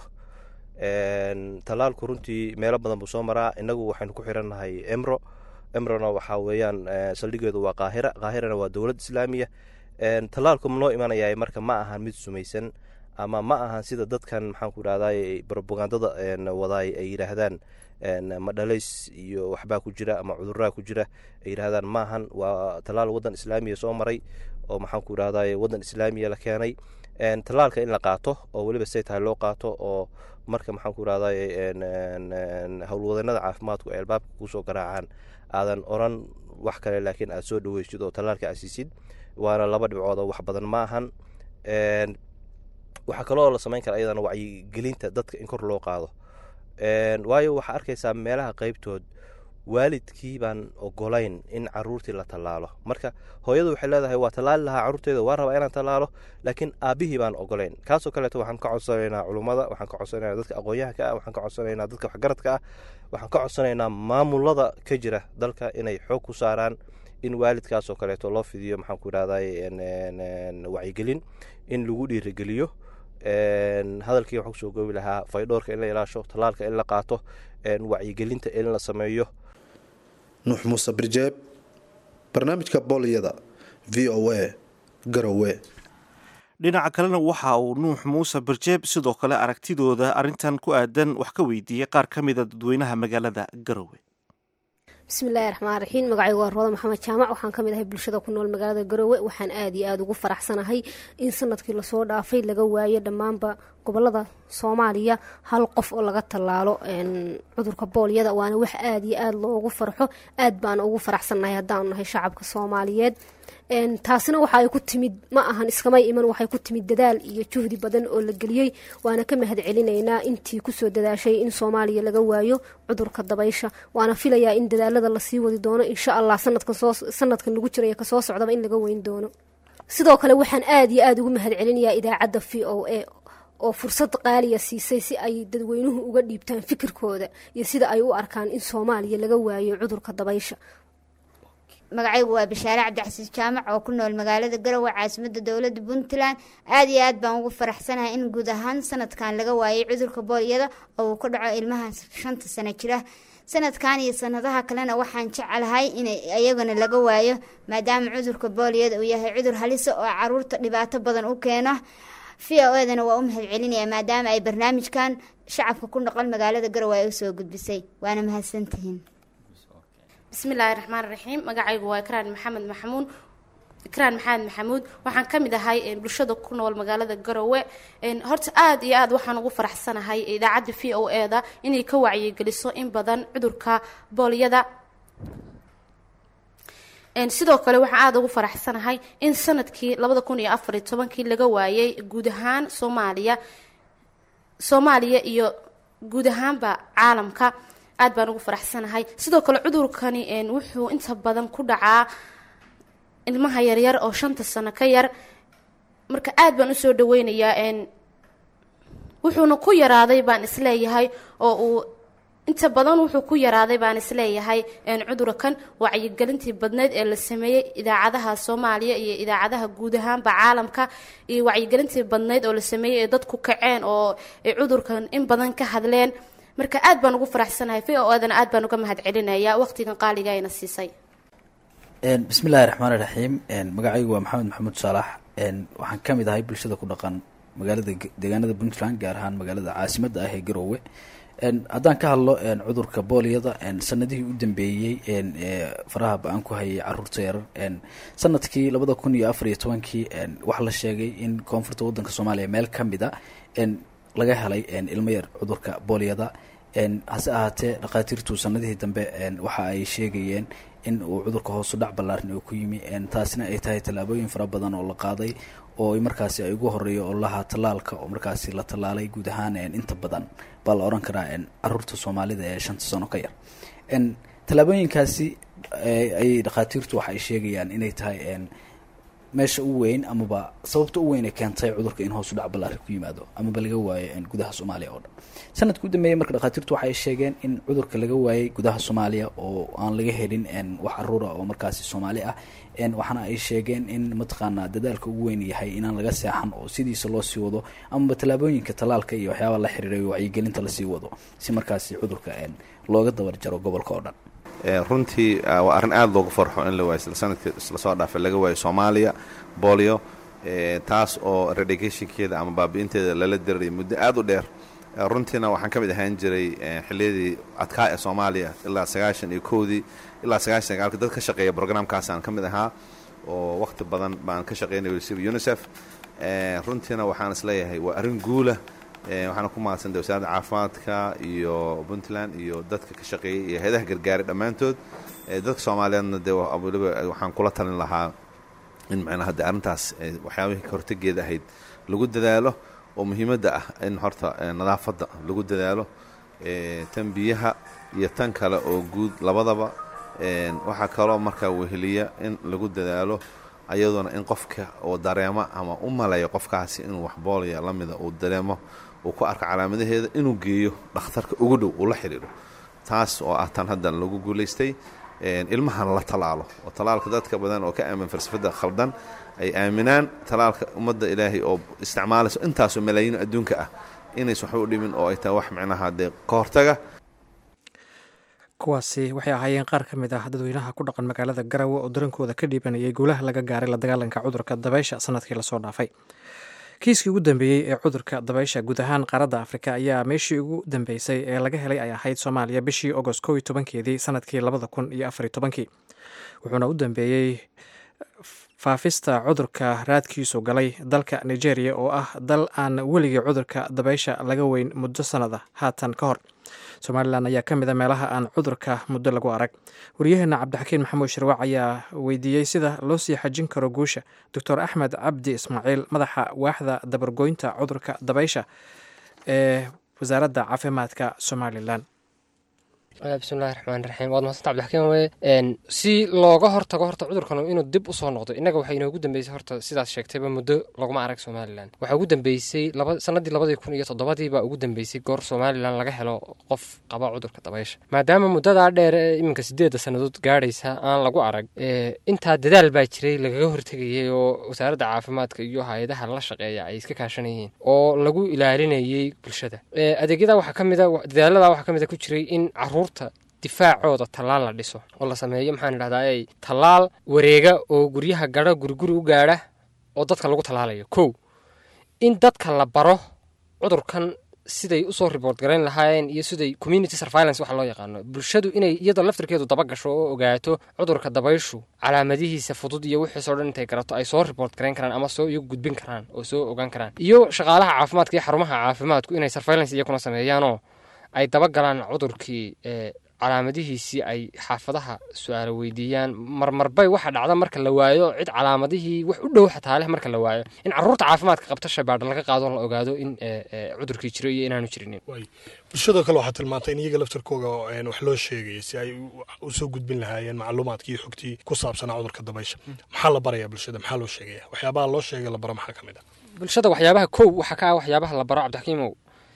tallaalku runtii meelo badan buu soo maraa inagu waxaynu ku xirannahay emro emrona waxaa weeyaan saldhigeedu waa qaahira qaahirana waa dowlad islaamiya tallaalku noo imanaya marka ma ahan mid sumaysan ama ma ahan sida dadkan maxaan ku rahday robagandada wadaay ay yidhaahdaan madhalays iyo waxbaa ku jira ama cuduraa ku jira ay yidhahdaan maahan waa tallaal waddan islaamiya soo maray oo maxaan ku rahday waddan islaamiya la keenay tallaalka in la qaato oo weliba say tahay loo qaato oo marka maxaan ku rahday howlwadanada caafimaadku ay albaabka kusoo garaacaan aadan oran wax kale laakiin aad soo dhaweysid oo tallaalka asiisid waana laba dhibcood oo wax badan ma ahan waxaa kaloo la samayn kara ayadana wacyigelinta dadka in kor loo qaado waayo waxaa arkaysaa meelaha qeybtood waalidkii baan ogolayn in caruurtii la tallaalo marka hooyadu waxay leedahay waa tallaali lahaa carruurteeda waa rabaa inaan tallaalo laakiin aabihii baan ogolayn kaasoo kaleeto waxaan ka codsanaynaa culummada waxaan ka codsanaynaa dadka aqoon-yahanka ah waxaan ka codsanaynaa dadka waxgaradka ah waxaan ka codsanaynaa maamulada ka jira dalka inay xoog ku saaraan in waalidkaasoo kaleeto loo fidiyo maxaan ku idhahday wacyigelin in lagu dhiirigeliyo hadalkii waxaan kusoo goobi lahaa faydhoorka in la ilaasho tallaalka in la qaato wacyigelinta in la sameeyo nuux muuse birjeeb barnaamijka booliyada v o a garowe dhinaca kalena waxa uu nuux muuse birjeeb sidoo kale aragtidooda arrintan ku aadan wax ka weydiiyey qaar ka mida dadweynaha magaalada garowe bismillaahi raxmaan raxiim magacaygu waa rooda maxamed jaamac waxaan ka mid ahay bulshada ku nool magaalada garowe waxaan aad iyo aada ugu faraxsanahay in sanadkii lasoo dhaafay laga waayo dhammaanba gobolada soomaaliya hal qof oo laga tallaalo cudurka boolyada waana wax aada iyo aada loogu farxo aad baana ugu faraxsannahay haddaanu nahay shacabka soomaaliyeed taasina waxa ay ku timid ma ahan iskamay iman waxay ku timid dadaal iyo juhdi badan oo la geliyey waana ka mahad celinaynaa intii kusoo dadaashay in soomaaliya laga waayo cudurka dabaysha waana filayaa in dadaalada lasii wadi doono insha allah sanadkan lagu jiraya kasoo socdaba in laga weyn doono sidoo kale waxaan aada iyo aada ugu mahad celinayaa idaacadda v o a oo fursad qaaliya siisay si ay dadweynuhu uga dhiibtaan fikirkooda iyo sida ay u arkaan in soomaaliya laga waayo cudurka dabaysha magacaygu waa bashaare cabdixasiis jaamac oo ku nool magaalada garowe caasimadda dowladda puntland aada iyo aad baan ugu faraxsanahay in guud ahaan sanadkan laga waayay cudurka boolyada oo uu ka dhaco ilmaha shanta sano jira sanadkan iyo sanadaha kalena waxaan jecelahay in iyagana laga waayo maadaama cudurka boolyada uu yahay cudur halisa oo caruurta dhibaato badan u keeno v o edana waa u mahad celinaya maadaama ay barnaamijkan shacabka ku noqon magaalada garowe ay usoo gudbisay waana mahadsantihiin bismillaahi raxmaan raxiim magacaygu waa ikraan maxamed maxamuud ikraan maxamed maxamuud waxaan ka mid ahay bulshada ku nool magaalada garowe horta aada iyo aada waxaan ugu faraxsanahay idaacadda v o e da inay ka wacyigeliso in badan cudurka boolyada sidoo kale waxaan aada ugu faraxsanahay in sanadkii labada kun iyo afariyo tobankii laga waayay guud ahaan soomaaliya soomaaliya iyo guud ahaanba caalamka aad baan ugu faraxsanahay sidoo kale cudurkani wuxuu inta badan ku dhacaa ilmaha yaryar oo shanta sano ka yar marka aad baan usoo dhaweynayaa wuxuuna ku yaraaday baan isleeyahay oo uu inta badan wuxuu ku yaraaday baan isleeyahay cudurkan wacyigelintii badneyd ee la sameeyey idaacadaha soomaaliya iyo idaacadaha guud ahaanba caalamka iyo wacyigelintii badneyd oo la sameeyey ee dadku kaceen oo ay cudurkan in badan ka hadleen marka aad baan ugu faraxsanahay v o adana aad baan uga mahad celinayaa waqtigan qaaliga ayna siisay bismillahi raxmaani raxiim magacaygu waa maxamed maxamuud saalax waxaan ka mid ahay bulshada ku dhaqan magaalada deegaanada puntland gaar ahaan magaalada caasimadda ah ee garoowe haddaan ka hadlo cudurka boolyada sanadihii u dambeeyey faraha ba-aan ku hayay caruurta yarar sanadkii labada kun iyo afar iyo tobankii waxaa la sheegay in koonfurta wadanka soomaaliya meel ka mid a laga helay ilmo yar cudurka boolyada hase ahaatee dhakhaatiirtu sanadihii dambe waxa ay sheegayeen in uu cudurka hoosu dhac ballaaran oo ku yimi taasina ay tahay tallaabooyin fara badan oo la qaaday oo markaasi ay ugu horeeyo ololaha tallaalka oo markaasi la tallaalay guud ahaan inta badan baa la oran karaa caruurta soomaalida ee shanta sano ka yar tallaabooyinkaasi ay dhakhaatiirtu waxa ay sheegayaan inay tahay meesha u weyn amaba sababta u weyn ee keentay cudurka in hoos u dhac ballaari ku yimaado amaba laga waayo gudaha soomaaliya oo dhan sanadka u dambeeyey marka dhakhaatiirtu waxa ay sheegeen in cudurka laga waayay gudaha soomaaliya oo aan laga helin wax caruura oo markaasi soomaali ah waxaana ay sheegeen in mataqaanaa dadaalka ugu weyn yahay inaan laga seexan oo sidiisa loo sii wado amaba tallaabooyinka tallaalka iyo waxyaaba la xiriiray wacyigelinta lasii wado si markaasi cudurka looga dabar jaro gobolka oo dhan runtii waa arrin aada loogu farxo in la waayo isla sanadkii isla soo dhaafay laga waayo soomaaliya bolio taas oo redigationkeeda ama baabi'inteeda lala dirayay muddo aada u dheer runtiina waxaan ka mid ahaan jiray xilliyadii adkaa ee soomaaliya ilaa sagaashan iyo kowdii ilaa sagaashan sagaalka dad ka shaqeeya brograamkaasaan ka mid ahaa oo wakhti badan baan ka shaqeynaya wasiba unisef runtiina waxaan isleeyahay waa arrin guula waxaana ku mahadsantay wasaaradda caafimaadka iyo puntland iyo dadka ka shaqeeyay iyo hay-adaha gargaaray dhammaantood dadka soomaaliyeedna dee waliba waxaan kula talin lahaa in macnaha de arrintaas waxyaabihii ka hortegeeda ahayd lagu dadaalo oo muhiimadda ah in horta nadaafadda lagu dadaalo tan biyaha iyo tan kale oo guud labadaba waxaa kaloo markaa weheliya in lagu dadaalo ayadoona in qofka oo dareemo ama u maleeyo qofkaasi inuu wax boolaya la mida uu dareemo uu ku arko calaamadaheeda inuu geeyo dhakhtarka ugu dhow uu la xidhiidho taas oo ah tan haddan lagu guulaystay ilmahana la tallaalo oo tallaalka dadka badan oo ka aamin falsafadda khaldan ay aaminaan tallaalka ummadda ilaahay oo isticmaalayso intaasoo malaayiin adduunka ah inays waxba u dhimin oo ay tahay wax micnaha dee ka hortaga kuwaasi waxay ahaayeen qaar ka mid ah dadweynaha ku dhaqan magaalada garawe oo darankooda ka dhiibanayay guulaha laga gaaray la dagaalanka cudurka dabaysha sanadkii lasoo dhaafay kiiskii ugu dambeeyey ee cudurka dabaysha guud ahaan qaaradda afrika ayaa meeshii ugu dambeysay ee laga helay ay ahayd soomaaliya bishii agost kow iyo tobankeedii sanadkii labada kun iyo afariyo tobankii wuxuuna u dambeeyey faafista cudurka raadkiisu galay dalka nigeria oo ah dal aan weligii cudurka dabaysha laga weyn muddo sannada haatan ka hor somalilan ayaa ka mid a meelaha aan cudurka muddo lagu arag wariyaheena cabdixakiin maxamuud shirwac ayaa weydiiyey sida loo sii xajin karo guusha doctor axmed cabdi ismaaciil madaxa waaxda dabargoynta cudurka dabaysha ee wasaaradda caafimaadka somalilan bismillahi raxmaan raxiim waad mahadsantaa cabdixakiim weye si looga hortago horta cudurkan inuu dib usoo noqdo innaga waxay inoogu dambeysay horta sidaas sheegtayba muddo laguma arag somalilan waxaa ugu dambeysay sanadii labadii kun iyo toddobadii baa ugu dambeysay goor somalilan laga helo qof qaba cudurka dabaysha maadaama muddadaa dheer ee iminka sideedda sannadood gaadhaysa aan lagu arag intaa dadaal baa jiray lagaga hortegayay oo wasaaradda caafimaadka iyo hay-adaha la shaqeeya ay iska kaashanayeen oo lagu ilaalinayay bulshada adeegyada waxaa ka mida dadaalada waxaa ka mida ku jiray in caruur difaacooda tallaal la dhiso oo la sameeyo maxaan idhahdaa ay tallaal wareega oo guryaha gadho guriguri u gaadha oo dadka lagu tallaalayo kow in dadka la baro cudurkan siday usoo report garayn lahaayeen iyo siday community surveillance waxa loo yaqaano bulshadu inay iyadoo laftirkeedu daba gasho oo ogaato cudurka dabayshu calaamadihiisa fudud iyo wixiisoo dhan intay garato ay soo report garayn karaan ama soo iyagu gudbin karaan oo soo ogaan karaan iyo shaqaalaha caafimaadka iyo xarumaha caafimaadku inay surveillance iyakuna sameeyaanoo ay daba galaan cudurkii calaamadihiisii ay xaafadaha su-aalo weydiiyaan marmarbay waxa dhacda marka la waayo cid calaamadihii wax u dhow xataa leh marka la waayo in caruurta caafimaadka qabta shabaadha laga qaado la ogaado in cudurkii jiro iyo inaanu jirinin bulshadoo kale waxaa tilmaantay in iyaga laftarkooga wax loo sheegaya si ay usoo gudbin lahaayeen macluumaadkii iyo xogtii ku saabsanaa cudurka dabaysha maxaa la baraya bulshada maxaa loo sheegaya waxyaabaha loo sheegay la baro maxaa ka mid ah bulshada waxyaabaha kow waxaa ka ah waxyaabaha la baro cabdixakiimow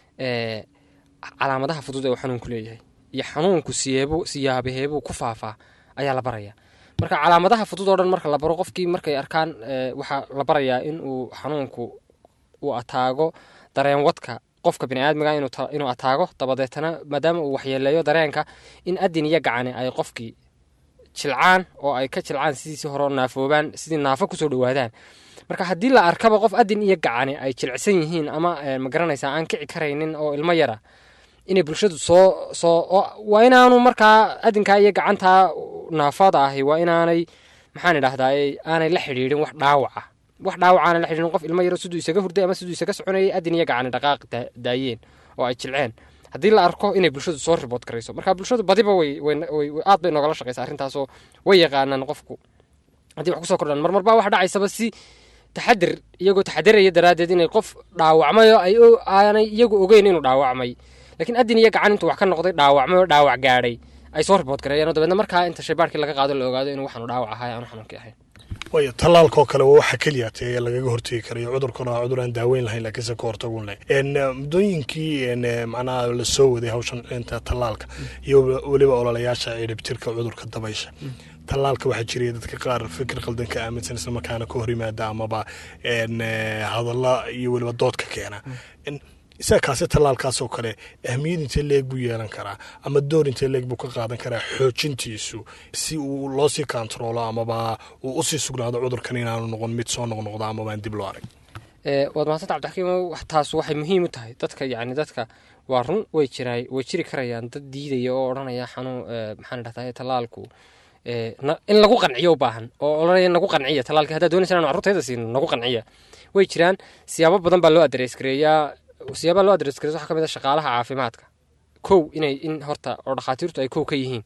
calaamadaha fudud ee uu xanuunku leeyahay iyo xanuunku siyeebo siyaabaheebuu ku faafaa ayaa la baraya marka calaamadaha fudud oo dhan marka la baro qofkii markay arkaan waxaa la barayaa in uu xanuunku uu ataago dareen wadka qofka biniaadmiga inuu ataago dabadeetana maadaama uu waxyeeleeyo dareenka in adin iyo gacani ay qofkii jilcaan oo ay ka jilcaan sidiisii hore naafoobaan sidii naafo kusoo dhawaadaan marka haddii la arkaba qof adin iyo gacani ay jilcsan yihiin ama magaranaysaa aan kici karaynin oo ilmo yara inay bulshadu soo soo waa inaanu markaa adinkaa iyo gacantaa naafada ahi waa inaanay maxaan idhahdaa aanay la xidhiidhin wax dhaawaca wax dhaawacaana la xidhiidhin qof ilmo yaro siduu isaga hurday ama siduu isaga soconayay adin iyo gacani dhaqaaq daayeen oo ay jilceen haddii la arko inay bulshadu soo ribood garayso marka bulshadu badiba way aad bay noogala shaqaysa arrintaasoo way yaqaanaan qofku haddii wax kusoo kordhaan marmarbaa wax dhacaysaba si taxadir iyagoo taxadiraya daraaddeed inay qof dhaawacmayo ay aanay iyagu ogeyn inuu dhaawacmay laakiin adin iyo gacan intuu wax ka noqday dhaawacmay oo dhaawac gaadhay ay soo ribood gareeyeen oo dabeedna markaa inta shaybaarkii laga qaado la ogaado inuu waxaanu dhaawac ahay aanu xanuunkii ahayn waayo tallaalkoo kale waa waxa keliya tee lagaga hortegi karayo cudurkana waa cudur aan daaweyn lahayn laakiinse ka hortagun leh muddooyinkii macnaha la soo waday hawshan inta tallaalka iyo weliba ololayaasha ciribtirka cudurka dabaysha tallaalka waxaa jiraya dadka qaar fikir qaldan ka aaminsan isla markaana ka hor yimaada amaba hadalla iyo weliba dood ka keena isaga kaasi tallaalkaasoo kale ahmiyad intee leeg buu yeelan karaa ama door intee leeg buu ka qaadan karaa xoojintiisu si uu loo sii kontaroolo amaba uu usii sugnaado cudurkan inaanu noqon mid soo noqnoqda amaba aan dib loo arag waad mahadsanta cabdixakiim taas waxay muhiim u tahay dadka yacni dadka waa run way jiraa way jiri karayaan dad diidaya oo odhanaya xanuun maxaan dhahdaa tallaalku in lagu qanciyo u baahan oo odhanaya nagu qanciya tallaalka haddaad doonaysa inaan carruurtayda siino nagu qanciya way jiraan siyaabo badan baa loo adrees gareeyaa siyaabaa loo adres gareys waxaa ka mid a shaqaalaha caafimaadka kow inay in horta oo dhakhaatiirtu ay kow ka yihiin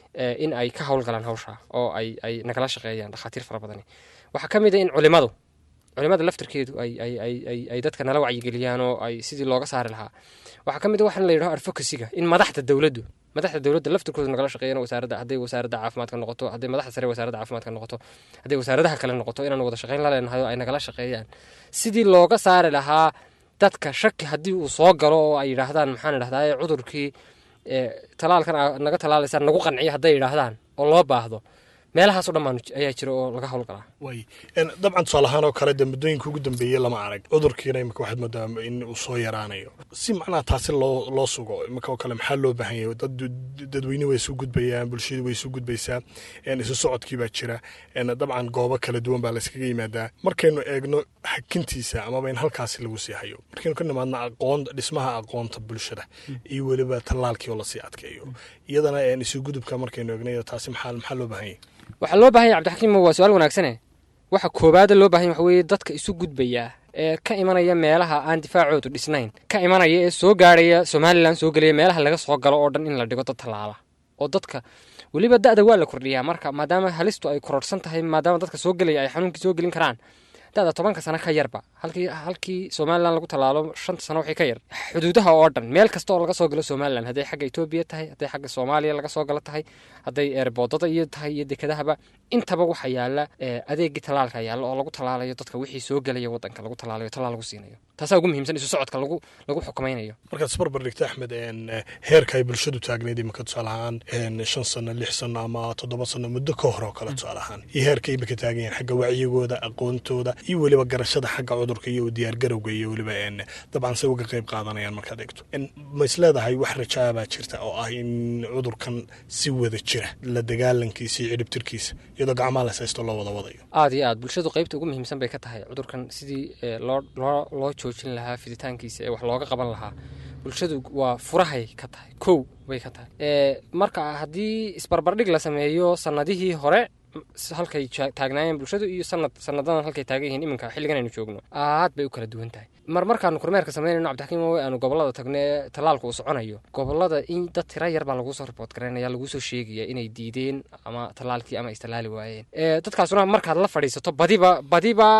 in ay ka howlgalaan hawsha oo ay ay nagala shaqeeyaan dhakhaatiir fara badani waxaa ka mid a in culimadu culimada laftarkeedu ay ay ay ay ay dadka nala wacyigeliyaan oo ay sidii looga saari lahaa waxaa ka mid a waxaan la yidhaho advocacyga in madaxda dowladdu madaxda dowladda laftirkooda nagala shaqeeyaan wasaaradda hadday wasaaradda caafimaadka noqoto hadday madaxda sare wasaaradda caafimaadka noqoto hadday wasaaradaha kale noqoto inaan wada shaqeyn la leenahay oo ay nagala shaqeeyaan sidii looga saari lahaa dadka shaki haddii uu soo galo oo ay yidhaahdaan maxaan idhahdaa cudurkii talaalkan naga talaalaysaan nagu qanciya hadday yidhaahdaan oo loo baahdo meelahaasoo dhan ayaa jira oo laga howlgalaa way dabcan tusaale ahaan oo kale de muddooyinka ugu dambeeyey lama arag cudurkiina imika waxaad moodaa in uu soo yaraanayo si macnaha taasi loo loo sugo imika oo kale maxaa loo baahan yahay dad dadweyne way isu gudbayaan bulshadu way isu gudbaysaa isu socodkii baa jira dabcan goobo kala duwan baa layskaga yimaadaa markaynu eegno hakintiisa amaba in halkaasi lagu sii hayo markaynu ka nimaadno aqoon dhismaha aqoonta bulshada iyo weliba tallaalkii oo lasii adkeeyo iyadana isu gudubka markaynu eegno taasi maxaa maxaa loo baahan yahay waxaa loo bahan yahy cabdixakiim waa su-aal wanaagsane waxa koobaada loo bahan yahy waxa weeye dadka isu gudbaya ee ka imanaya meelaha aan difaacoodu dhisnayn ka imanaya ee soo gaarhaya somalilan soo gelaya meelaha laga soo galo oo dhan in la dhigo dad tallaala oo dadka weliba da-da waa la kordhiyaa marka maadaama halistu ay kororhsan tahay maadaama dadka soo gelaya ay xanuunkii soo gelin karaan da-da tobanka sano ka yarba halkii halkii somalilan lagu tallaalo shanta sano wixii ka yar xuduudaha oo dhan meel kasta oo laga soo galo somalilan hadday xagga etoobiya tahay hadday xagga soomaaliya laga soo galo tahay hadday eerboodada iyo tahay iyo dekedahaba intaba waxaa yaala adeegii tallaalka yaalla oo lagu tallaalayo dadka wixii soo gelaya wadanka lagu tallaalayo tallaal lagu siinayo taasaa ugu muhiimsan isu socodka lagu lagu xukumaynayo markaad isbarbar dhigta axmed heerka ay bulshadu taagnayd imika tusaale ahaan shan sano lix sano ama toddoba sano muddo ka hor oo kale tusaale ahaan iyo heerka imika taagan yahin xagga wacyigooda aqoontooda iyo weliba garashada xagga cudurka iyo diyaargarowga iyo weliba dabcan se uga qayb qaadanayaan markaad eegto ma is leedahay wax rajaa baa jirta oo ah in cudurkan si wada jira la dagaalankiisa iyo cidhibtirkiisa iyadoo gacmaha la saysto loo wada wadayo aada iyo aad bulshadu qaybta ugu muhiimsan bay ka tahay cudurkan sidii loo loo loo joojin lahaa fiditaankiisa ee wax looga qaban lahaa bulshadu waa furahay ka tahay kow bay ka tahay marka haddii isbarbardhig la sameeyo sanadihii hore halkay taagnaayeen bulshadu iyo sanad sanadadan halkay taagan yihiin iminka xilligan aynu joogno aad bay u kala duwan tahay mar markaanu kormeerka samaynayno cabdixakiim owe aanu gobolada tagno ee tallaalka uu soconayo gobolada in dad tira yar baa laguu soo riboort garaynaya laguu soo sheegaya inay diideen ama tallaalkii ama istallaali waayeen dadkaasuna markaad la fadhiisato badiba badiba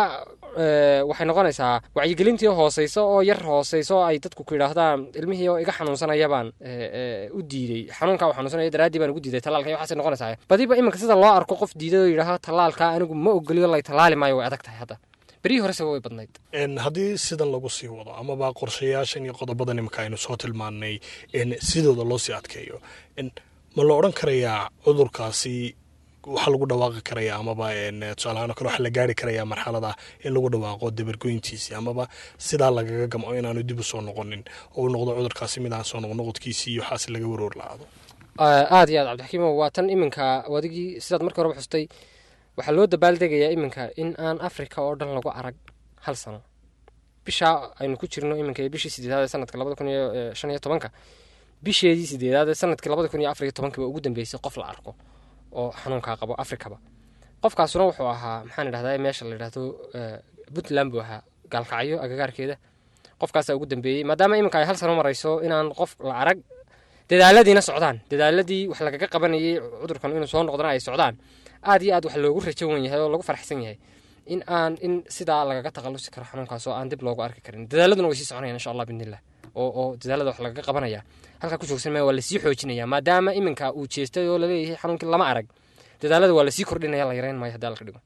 waxay noqonaysaa wacyigelintii hooseyso oo yar hooseyso ay dadku ku yidhaahdaan ilmihii oo iga xanuunsanayabaan u diidey xanuunka u xanuunsanaya daraaddii baan ugu diiday tallaalka waxaasay noqonaysaa badiba iminka sida loo arko qof diiday oo yidhaaha tallaalka anigu ma ogoliyo lay tallaali maayo way adag tahay hadda berihii horese way badnayd haddii sidan lagu sii wado amaba qorshayaashan iyo qodobadan imika aynu soo tilmaannay sidooda loo sii adkeeyo ma la odhan karayaa cudurkaasi waxaa lagu dhawaaqi karaya amaba tusaalahaan o kale waxaa la gaari karaya marxalada in lagu dhawaaqo dabargoyntiisii amaba sidaa lagaga gamco inaanu dib u soo noqonin oo uu noqdo cudurkaasi mid aan soo noqnoqodkiisii iyo waxaas laga waroor la-aado aada iyo aad cabdixakiimo waa tan iminka adigii sidaad markii horeba xustay waxaa loo dabaaldegayaa iminka in aan africa oo dhan lagu arag hal sano bishaa aynu ku jirno iminka iyo bishii sideedaad ee sanadka labada kun iyo shan iyo tobanka bisheedii sideedaad ee sanadkii labada kun iyo afar iyo tobanka ba ugu dambeysay qof la arko oo xanuunkaa qabo africaba qofkaasuna wuxuu ahaa maxaan idhahdaa meesha la yidhahdo puntland buu ahaa gaalkacyo agagaarkeeda qofkaasaa ugu dambeeyey maadaama iminka ay hal sano marayso inaan qof la arag dadaaladiina socdaan dadaaladii wax lagaga qabanayay cudurkan inuu soo noqdana ay socdaan aad iyo aad wax loogu rajo wan yahay oo lagu faraxsan yahay in aan in sidaa lagaga takhalusi karo xanuunkaas oo aan dib loogu arki karin dadaaladuna way sii soconayaan insha allah bidnillah oo oo dadaalada wax lagaga qabanaya halkaa ku joogsan maya waa lasii xoojinaya maadaama iminka uu jeestay oo laleeyahay xanuunkii lama arag dadaalada waa lasii kordhinaya la yareyn maayo haddii alka dhigo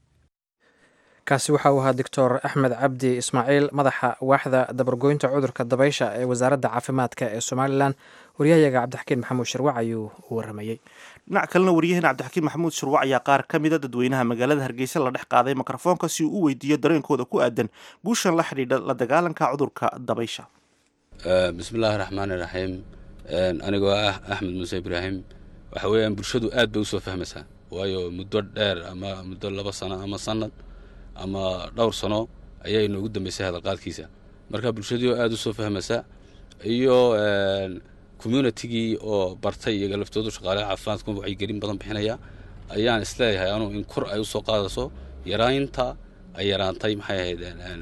kaasi waxa uu ahaa doctor axmed cabdi ismaaciil madaxa waaxda dabargoynta cudurka dabaysha ee wasaaradda caafimaadka ee somalilan waryahayaga cabdixakiin maxamuud shirwac ayuu u waramayey dhinac kalena waryaheena cabdixakiin maxamuud shirwac ayaa qaar ka mida dadweynaha magaalada hargeysa la dhex qaaday mikrofoonka si uu u weydiiyo dareenkooda ku aadan guushan la xidhiidha la dagaalanka cudurka dabaysha bismillaahi raxmaani raxiim anigoo ah axmed muuse ibraahim waxa weeyaan bulshadu aad bay usoo fahmaysaa waayo muddo dheer ama muddo laba sano ama sanad ama dhowr sano ayaa inoogu dambeysay hadalqaadkiisa marka bulshadii oo aada usoo fahmaysa iyo communitigii oo bartay iyaga laftoodu shaqaalaha caafimaadku wacyigelin badan bixinaya ayaan isleeyahay anuu in kor ay usoo qaadayso yaraynta ay yaraantay maxay ahayd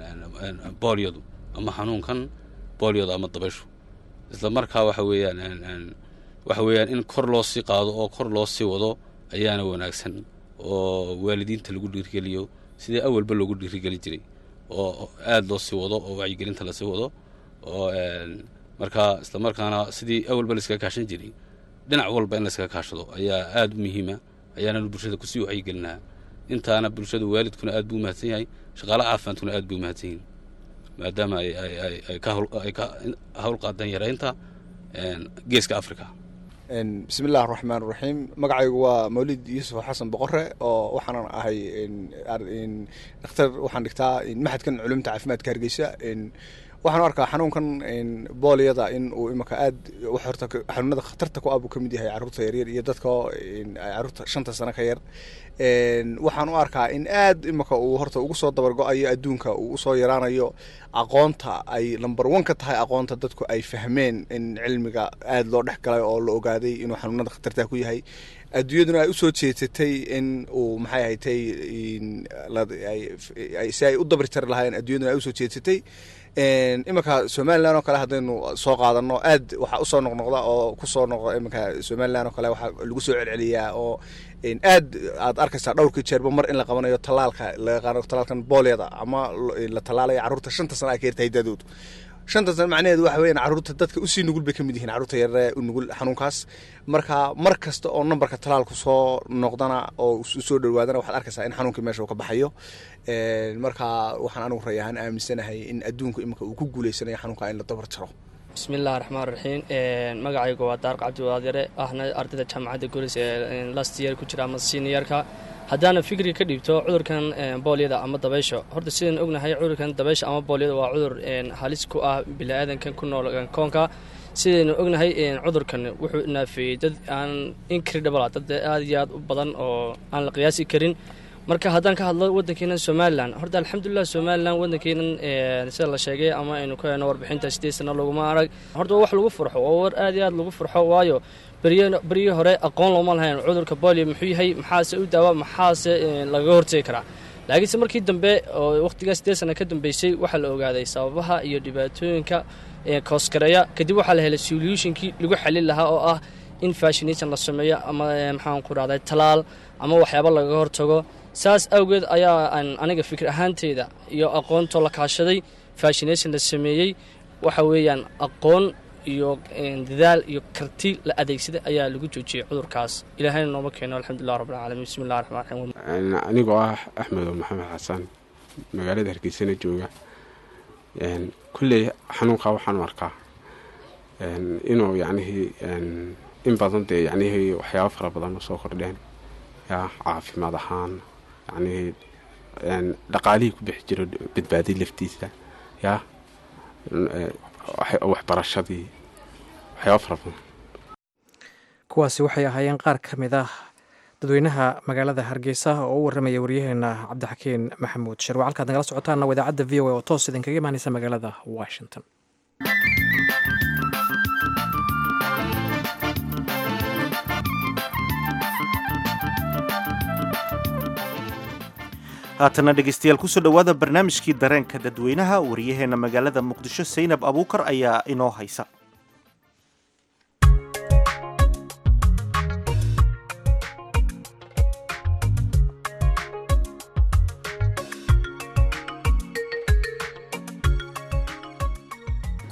boolyadu ama xanuunkan boolyadu ama dabayshu isla markaa waxa weeyaan waxa weeyaan in kor loo sii qaado oo kor loo sii wado ayaana wanaagsan oo waalidiinta lagu dhiirigeliyo sidii awalba loogu dhiirigeli jiray oo aada loo sii wado oo wacyigelinta lasii wado oo markaa isla markaana sidii awalba laiskaga kaashan jiray dhinac walba in laiskaga kaashado ayaa aada u muhiima ayaananu bulshada kusii wacyigelinaha intaana bulshada waalidkuna aad buu umahadsan yahay shaqaalaha caafimaadkuna aad buu umahadsan yihin maadaama ay ka hawl qaadeen yaraynta geeska africa bismi illahi raxmaan raxiim magacaygu waa mawlid yuusuf xasan boqore oo waxaanan ahay dhakhtar waxaan dhigtaa maxadkan culumta caafimaadka hargeysa waxaan u arkaa xanuunkan boolyada in uu imika aad horta xanuunada khatarta ku ah buu ka mid yahay carruurta yaryar iyo dadka carruurta shanta sano ka yar waxaan u arkaa in aad imika uu horta ugu soo dabargo-ayo adduunka uu usoo yaraanayo aqoonta ay number one ka tahay aqoonta dadku ay fahmeen in cilmiga aada loo dhex galay oo la ogaaday inuu xanuunada khatarta ku yahay adduunyaduna ay usoo jeedsatay in uu maxay ahatay si ay u dabri jari lahaayeen adduunyaduna ay usoo jeedsatay iminka somalilan oo kale haddaynu soo qaadano aad waxaa usoo noqnoqda oo kusoo noqda iminka somalilan oo kale waxaa lagu soo celceliyaa oo aad aad arkaysaa dhowrkii jeerba mar in la qabanayo tallaalka laga qaado tallaalkan boolyada ama la tallaalayo carruurta shanta sana ay ka yartahay dadoodu shanta sana macnaheedu waxa weeyaan carruurta dadka usii nugul bay ka mid yihiin carruurta yaree u nugul xanuunkaas marka mar kasta oo nambarka tallaalku soo noqdana oo usoo dhowaadana waxaad arkaysaa in xanuunkii meesha uu ka baxayo marka waxaan anigu ray ahaan aaminsanahay in adduunku imika uu ku guuleysanayo xanuunka in la dabar jaro bismillahi raxmaan raxiim magacaygu waa daarq cabdiwaadyare ahna ardayda jaamacadda golis ee last year ku jira ama seniorka haddaana fikri ka dhiibto cudurkan boolyada ama dabaysha horta sidaan ognahay cudurkan dabaysha ama boolyada waa cudur halis ku ah bili-aadankan ku nool koonka sidaynu ognahay cudurkan wuxuu naafeeyey dad aan incredible dad aada iyo aad u badan oo aan la qiyaasi karin marka haddaan ka hadlo waddankeena somalilan horta alxamdulilah somalilan waddankeenan sida la sheegay ama aynu ku heyno warbixinta sideed sano laguma arag horta waa wax lagu farxo oo war aad iyo aad lagu farxo waayo beryihii hore aqoon looma lahayn cudurka bolio muxuu yahay maxaase u daawa maxaase lagaga hortegi karaa laakiinse markii dambe oo waqtigaa sideed sana ka dambeysay waxaa la ogaaday sababaha iyo dhibaatooyinka kooskareeya kadib waxaa la helay solutionkii lagu xalin lahaa oo ah in fashination la sameeyo ama maxaan ku dhahday talaal ama waxyaaba lagaga hortago saas awgeed ayaa aniga fikir ahaanteyda iyo aqoontoo la kaashaday fashination la sameeyey waxa weeyaan aqoon iyo dadaal iyo karti la adeegsaday ayaa lagu joojiyey cudurkaas ilaahayna nooma keeno alxamdulilah rabbilcaalamiin bismi llahi raxmaan raxiim anigoo ah axmedo maxamed xasan magaalada hargeysana jooga kulley xanuunkaa waxaan u arkaa inuu yacnihii in badan dee yacnihii waxyaaba fara badan soo kordheen yaa caafimaad ahaan yacnihii dhaqaalihii ku bixi jiro badbaadiy laftiisa yaa waxbarashadii waxyaaba fara badan kuwaasi waxay ahaayeen qaar ka mid ah dadweynaha magaalada hargeysa oo u warramaya waryaheena cabdixakiin maxamuud shirwa halkaad nagala socotaana waa idaacadda v o a oo toos idinkaga imaaneysa magaalada washington haatana dhegeystayaal kusoo dhowaada barnaamijkii dareenka dadweynaha waryaheena magaalada muqdisho saynab abuukar ayaa inoo haysa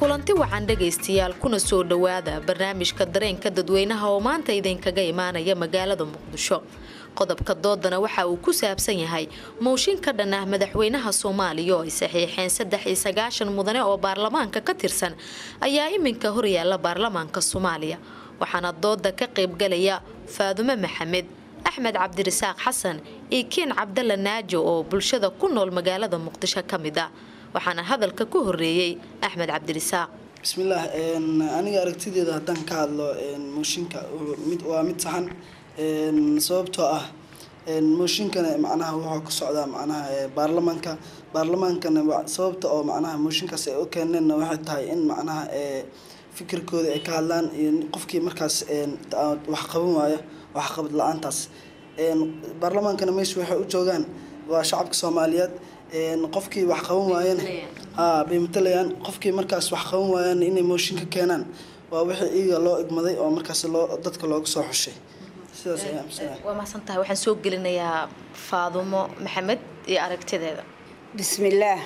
kulanti wacan dhegaystayaal kuna soo dhowaada barnaamijka dareenka dadweynaha oo maanta idinkaga imaanaya magaalada muqdisho qodobka doodana waxa uu ku saabsan yahay mooshin ka dhan ah madaxweynaha soomaaliya oo ay saxiixeen saddex iyo sagaashan mudane oo baarlamaanka ka tirsan ayaa iminka horyaala baarlamaanka soomaaliya waxaana dooda ka qaybgalaya faadumo maxamed axmed cabdirasaaq xasan iyo kiin cabdalla naajo oo bulshada ku nool magaalada muqdisho ka mid ah waxaana hadalka ku horeeyey axmed cabdirasaaq bismillaah aniga aragtideeda haddaan ka hadlo mooshinka waa mid saxan sababtoo ah mooshinkana macnaha wuxuu ka socdaa macnaha baarlamaanka baarlamaankana sababta oo macnaha mooshinkaas ay u keeneenna waxay tahay in macnaha fikirkooda ay ka hadlaan qofkii markaas wax qaban waayo waxqabad la-aantaas baarlamaankana meesha waxay u joogaan waa shacabka soomaaliyeed qofkii wax qaban waayana haa bay matalayaan qofkii markaas wax qaban waayana inay mooshin ka keenaan waa wixii iyaga loo igmaday oo markaas loo dadka looga soo xushay sidaas ayaa aaminsanaya waa mahadsan tahay waxaan soo gelinayaa faadumo maxamed iyo aragtideeda bismillaah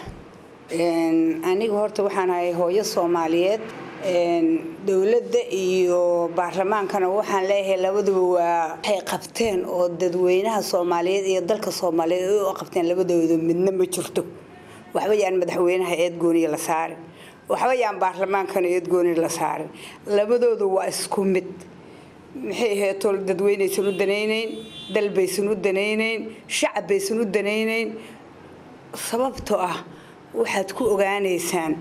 aniga horta waxaan ahay hooyo soomaaliyeed dowladda iyo baarlamaankana waxaan leeyahay labaduba waa waxay qabteen oo dadweynaha soomaaliyeed iyo dalka soomaaliyeed ay u qabteen labadooda midna ma jirto waxba yaan madaxweynaha eedgooniya la saarin waxba yaan baarlamaankana eedgooni la saarin labadoodu waa isku mid maxay aheeto dadweynaysan u danaynayn dal baysan u danaynayn shacab baysan u danaynayn sababtoo ah waxaad ku ogaanaysaan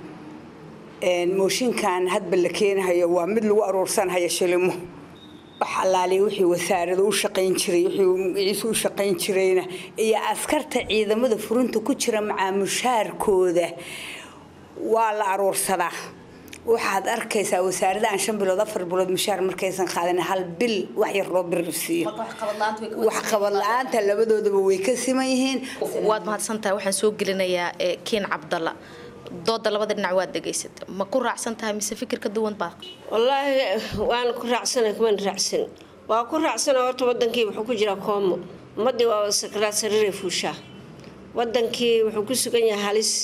mooshinkan hadba la keenahayo waa mid lagu aruursanhayo shilimo wax allaaliya wixii wasaarada u shaqayn jiray wixii magaciisu u shaqayn jirayna iyo askarta ciidamada furinta ku jira macaamushaarkooda waa la aruursadaa waxaad arkaysaa wasaarada aan shan bilood afar bilood mushaar markaysan qaadan hal bil wax yar loo birrisiiyo waxqabad la-aanta labadoodaba way ka siman yihiin waad mahadsantahay waxaan soo gelinayaa kiin cabdalla dooda labada dhinac waad dhegaysata ma ku raacsan tahay mise fikir ka duwan baa wallaahi waan ku raacsana kuman raacsan waa ku raacsana horta wadankii wuxuu ku jiraa koomo ummadii waa sakraad sariiray fuushaa wadankii wuxuu ku sugan yahay halis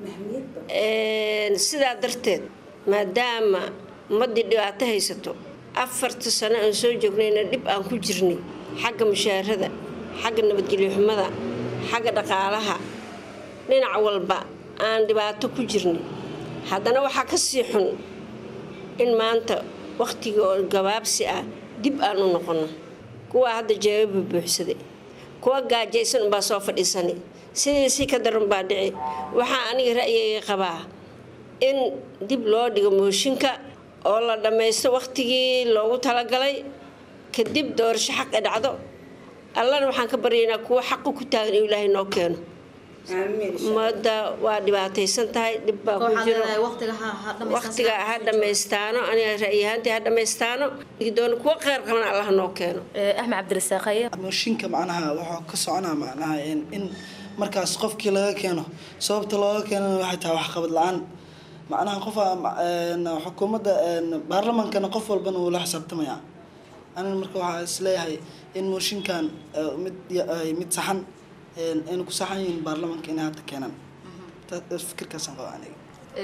sidaa darteed maadaama ummadii dhibaato haysato afarta sano aan soo joognayna dhib aan ku jirnay xagga mushaarada xagga nabadgelyo xumada xagga dhaqaalaha dhinac walba aan dhibaato ku jirnay haddana waxaa ka sii xun in maanta wakhtigii oo gabaabsi ah dib aan u noqono kuwaa hadda jeebaba buuxsaday kuwa gaajaysan unbaa soo fadhiisanay sidii si ka daran baa dhici waxaa aniga ra'yigay qabaa in dib loo dhigo mooshinka oo la dhammaysto wakhtigii loogu talagalay kadib doorasho xaq e dhacdo allana waxaan ka baryaynaa kuwa xaqu ku taagan inuu ilaahay noo keeno ummadda waa dhibaataysan tahay dhib baa ku jiro waqtiga ha dhammaystaano aniga ra'yahaantii ha dhammaystaano doon kuwa kheyr qabana allah noo keeno axmed cabdirasaaq mooshinka macnaha wuxuu ka soconaa macnaha in markaas qofkii laga keeno sababta looga keenana waxay tahay waxqabad la-aan macnaha qof xukuumadda baarlamaankana qof walbana wuu la xisaabtamayaa aniga marka waxaa isleeyahay in mooshinkan mid mid saxan aynu ku saxan yihiin baarlamaanka inay hadda keenaan fikirkaasaan qaba aniga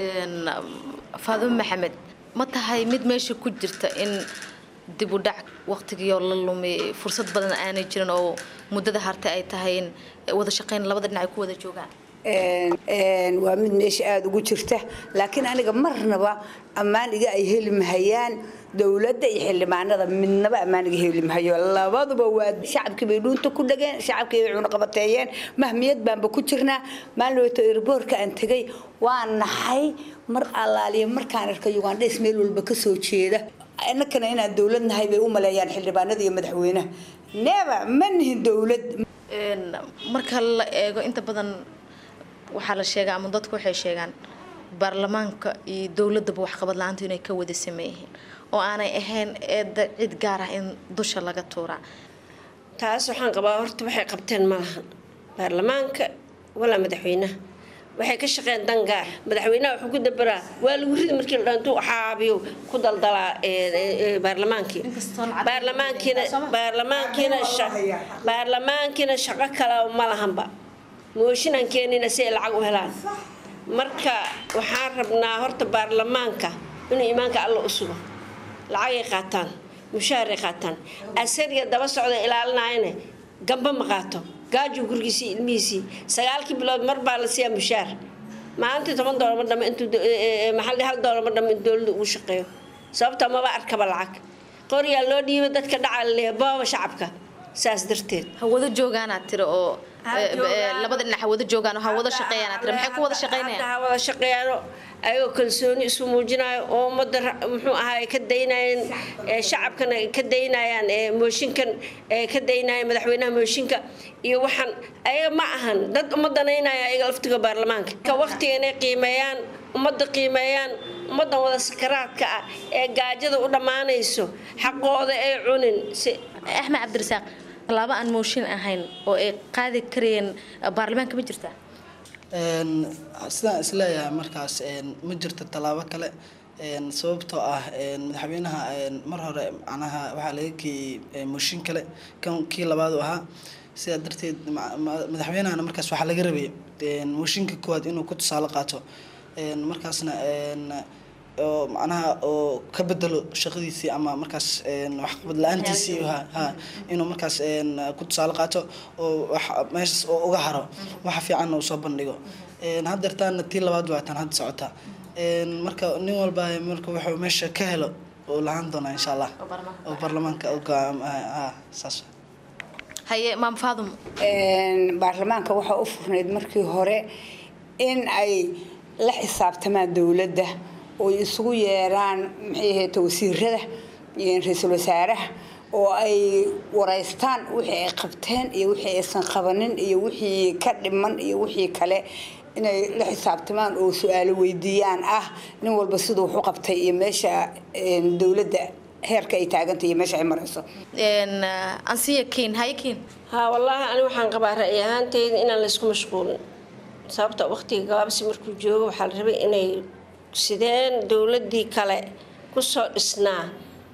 faadumo maxamed ma tahay mid meesha ku jirta in dib u dhac waqtigiioo la lumay fursad badan aanay jirin oo muddada hartay ay tahay in wada shaqayn labada dhinac ay ku wada joogaan waa mid meesha aada ugu jirta laakiin aniga marnaba ammaan iga ay heli mahayaan dowladda iyo xildhibaanada midnaba ammaan iga heli mahayo labaduba waa shacabkii bay dhuunta ku dhageen shacabkii bay cunaqabateeyeen mahmiyad baanba ku jirnaa maalin erboorka aan tegay waa naxay mar allaaliya markaan arkay ugandhays meel walba kasoo jeeda innakana inaan dowlad nahay bay u maleeyaan xildhibaanada iyo madaxweynaha neeba ma nihin dowlad marka la eego inta badan waxaa la sheegaa ama dadku waxay sheegaan baarlamaanka iyo dowladaba waxqabad la-aanta inay ka wada sameeyihiin oo aanay ahayn eedda cid gaar ah in dusha laga tuuraa taas waxaan qabaa horta waxay qabteen ma lahan baarlamaanka walaa madaxweynaha waxay ka shaqeen dan gaar madaxweynaha wuxuu ku dabaraa waa lagu ridi markii la dhantuu xaabiyo ku daldalaa baarlamaankii baarlamaankiina baarlamaankiina baarlamaankiina shaqo kale ma lahanba mooshinaan keenina si ay lacag u helaan marka waxaan rabnaa horta baarlamaanka inuu iimaanka alla u sugo lacagay qaataan mushaaray qaataan asariga daba socda ilaalinayana gamba ma qaato gaajo gurigiisii ilmihiisii sagaalkii bilood mar baa la siiyaa mushaar maalintii toban doolar ma dhamo intuu maxalli hal doolar ma dhamo in dowladda ugu shaqeeyo sababta maba arkaba lacag qoryaa loo dhiiba dadka dhacaa laleeya booba shacabka saas darteed hawada joogaanaad tiri oo labada dhinac hawada joogaan oo hawada shaqeeyaanaad tiri maxay ku wada shaqeynayaan ha wada shaqeeyaano ayagoo kalsooni isu muujinayo oo ummadda muxuu ahaay ka daynayeen shacabkana ka daynayaan mooshinkan ka daynaya madaxweynaha mooshinka iyo waxaan ayaga ma ahan dad ummadanaynaya ayaga laftiga baarlamaanka ka waqtiga inay qiimeeyaan ummadda qiimeeyaan ummaddan wada sakaraadka ah ee gaajada u dhammaanayso xaqooda ay cunin axmed cabdirasaaq tallaabo aan mooshin ahayn oo ay qaadi karayeen baarlamaanka ma jirtaa sidaan isleeyahay markaas ma jirto tallaabo kale sababtoo ah madaxweynaha mar hore macnaha waxaa laga geeyey mooshin kale kan kii labaad u ahaa sidaa darteed madaxweynahana markaas waxaa laga rabay mooshinka koowaad inuu ku tusaale qaato markaasna oo macnaha oo ka bedelo shaqadiisii ama markaas waxqabad la-aantiisii ha inuu markaas ku tusaale qaato oo meeshaas oo uga haro waxa fiicanna uu soo bandhigo haddeertaana tii labaad waataan hadda socota marka nin walba marka wuxuu meesha ka helo uu lahaan doonaa insha allah oo baarlamaanka saas haye maam faadum baarlamaanka waxaa u furnayd markii hore in ay la xisaabtamaan dowladda oy isugu yeeraan maxay ahayd wasiirada ra-iisul wasaaraha oo ay wareystaan wixii ay qabteen iyo wixii aysan qabanin iyo wixii ka dhiman iyo wixii kale inay la xisaabtamaan oo su-aalo weydiiyaan ah nin walba siduu wax u qabtay iyo meesha dowladda heerka ay taagantay iyo meesha ay marayso ansiya kiin haye kiin haa wallaahi ani waxaan qabaa ra'yi ahaanteyda inaan laysku mashquulin sababta waqtiga gabaabsi markuu joogo waxaa la rabay inay sideen dowladii kale kusoo dhisnaa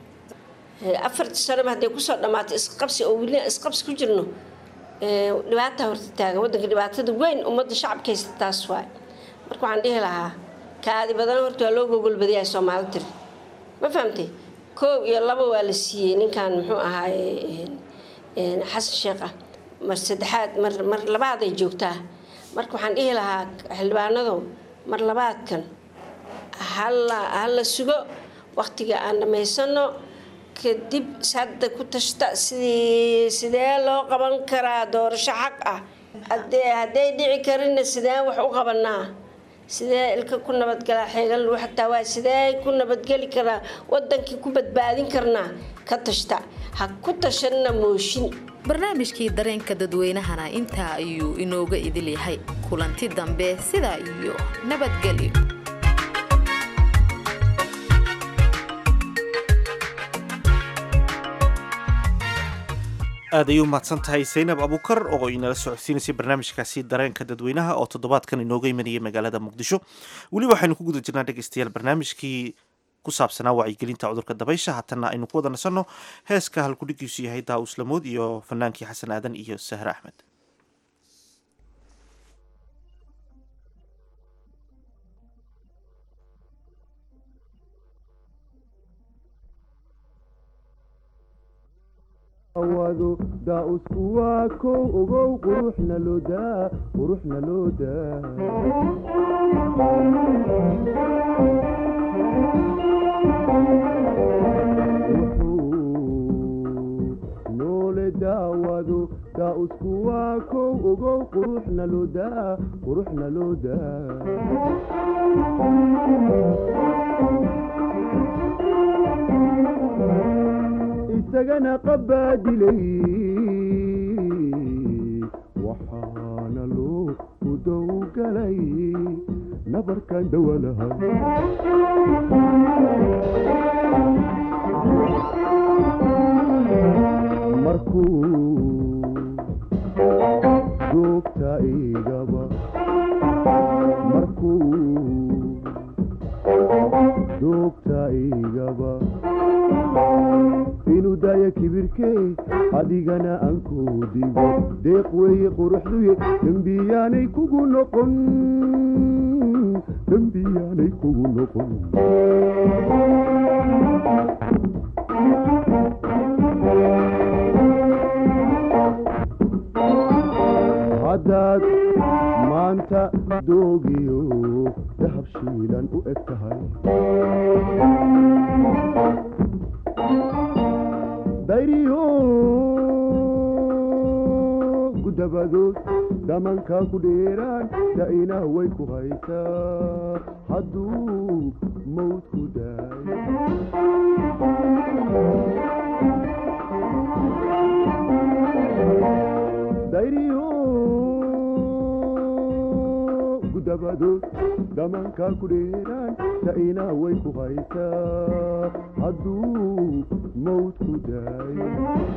afartii sanoba hadday kusoo dhammaatay isqabsi oo weli isqabsi ku jirno dhibaata horta taagan wadanka dhibaatada weyn ummadda shacabka haysta taas waay marka waxaan dhihi lahaa kaadi badan horta waa loo gogolbadayaa soomaali tiri ma fahamtay koob iyo laba waa la siiyey ninkan muxuu ahaaye xasan sheekh ah mar saddexaad mar mar labaaday joogtaa marka waxaan dhihi lahaa xildhibaanadow mar labaadkan hala hala sugo waqtiga aan dhammaysano kadib hadda ku tashta sidii sidee loo qaban karaa doorasho xaq ah hadee hadday dhici karinna sideen wax u qabanaa sidee ilka ku nabadgalaa xeegan lagu xataa waa sidee ku nabadgeli karaa wadankii ku badbaadin karnaa ka tashta ha ku tashanna mooshin barnaamijkii dareenka dadweynahana intaa ayuu inooga idil yahay kulanti dambe sidaa iyo nabadgelyo aad ayuu mahadsan tahay saynab abukar oo inala socodsiinaysay barnaamijkaasi dareenka dadweynaha oo toddobaadkan inooga imanayay magaalada muqdisho weli waxaynu ku guda jirnaa dhegeystayaal barnaamijkii ku saabsanaa wacyigelinta cudurka dabaysha haatana aynu ku wada nasanno heeska halkudhigiisu yahay daa uslamood iyo fanaankii xasan aadan iyo sahre axmed awado daa-usku waa kow ogow quruxna loodaa quruxna loodaa noole daawado daa-usku waa kow ogow quruxna loodaa quruxna loodaa isagana qabaadilay waxaana loo udowgalay nabarkan dawalaha markuu joogta igaba markuu joogta igaba inuu daaya kibirkee adigana aan ku digo deeq weeye quruxduye dembiyaanay kugu noqon dembiyaanay kugu noqon haddaad maanta doogiyo dahab shiilan u eg tahay dayriyo gudabadood damankaa ku dheeraan da'ina way ku haysaa hadduu mawd ku daay dayriyo gudabadood damankaa ku dheeraan da'ina way ku haysaa hadduu mawd ku daay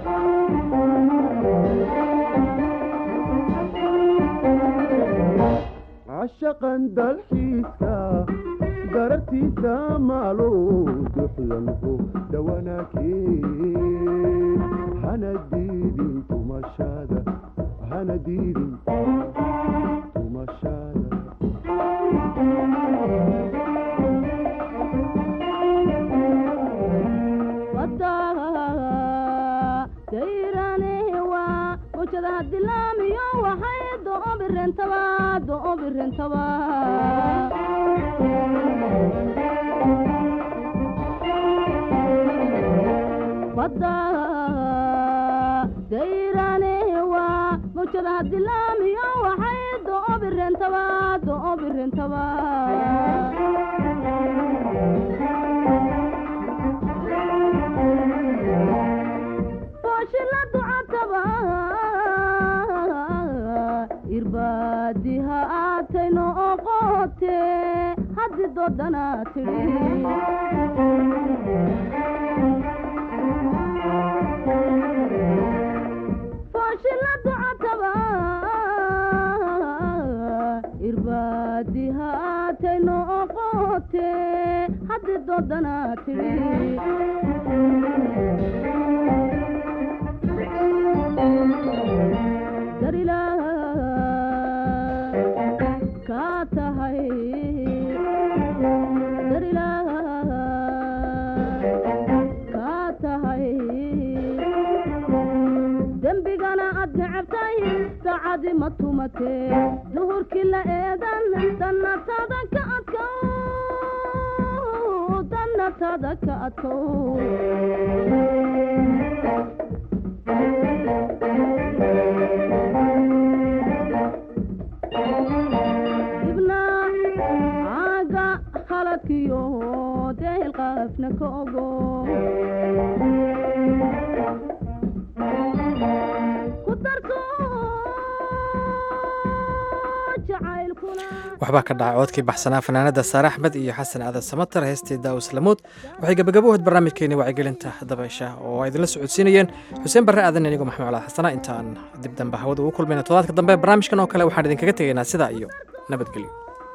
cashaqan dalxiiska garartiisa maalo duxlanho dhawanaakeen hana diidin tumashada hana diidin tumashada dayranewa mujadaha dilaamiyo waxay doobirentaba doobirentaba badda dayranewa mujadaha dilaamiyo waxay doobirentaba doobirentaba booshiladu cataba irbaadiha aatayno oqote haddi doodana tidhi booshiladu cataba irbaadiha aatayno oqote haddi doodana tidhi darila ka tahay darila ka tahay dembigana aad necabtay saacadi ma tumate duhurkii la eedan dannatada ka adkow dannatada ka adkow ibna caaga haladkiyo deel qaafna ka ogo ku darto jacaylkuna waxbaa ka dhacay codkii baxsanaa fanaanada saare axmed iyo xasan aadan samatar heestii daawis lamuud waxay gabagabo ahayd barnaamijkeeni wacyigelinta dabaysha oo ay idinla socodsiinayeen xuseen barre aadan inigo maxamed calaad xasana intaan dib dambe hawada ugu kulmayna todobaadka dambe barnaamijkan oo kale waxaan idinkaga tegaynaa sidaa iyo nabadgelyo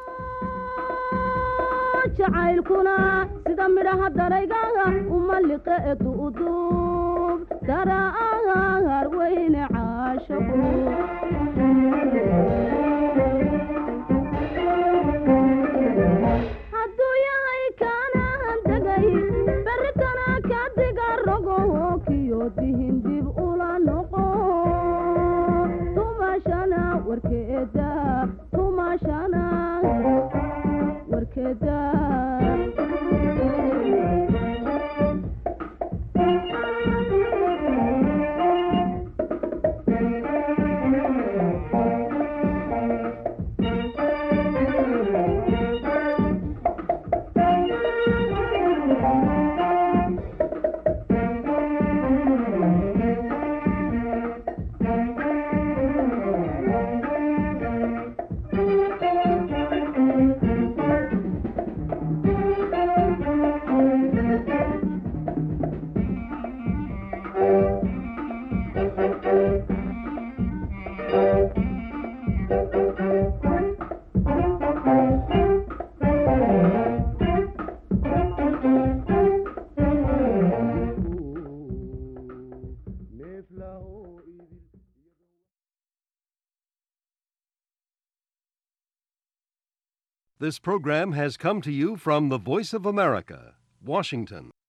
jacaylkuna sida midhaha darayga uma liqe duuduub daraar weyne caashaqu hadduu yahay kaanaan degay berritana ka diga rogo kiyo dihin dib ula noqo tumashana warkeeda tumashana warkeeda This program has come to you from the Voice of America, Washington.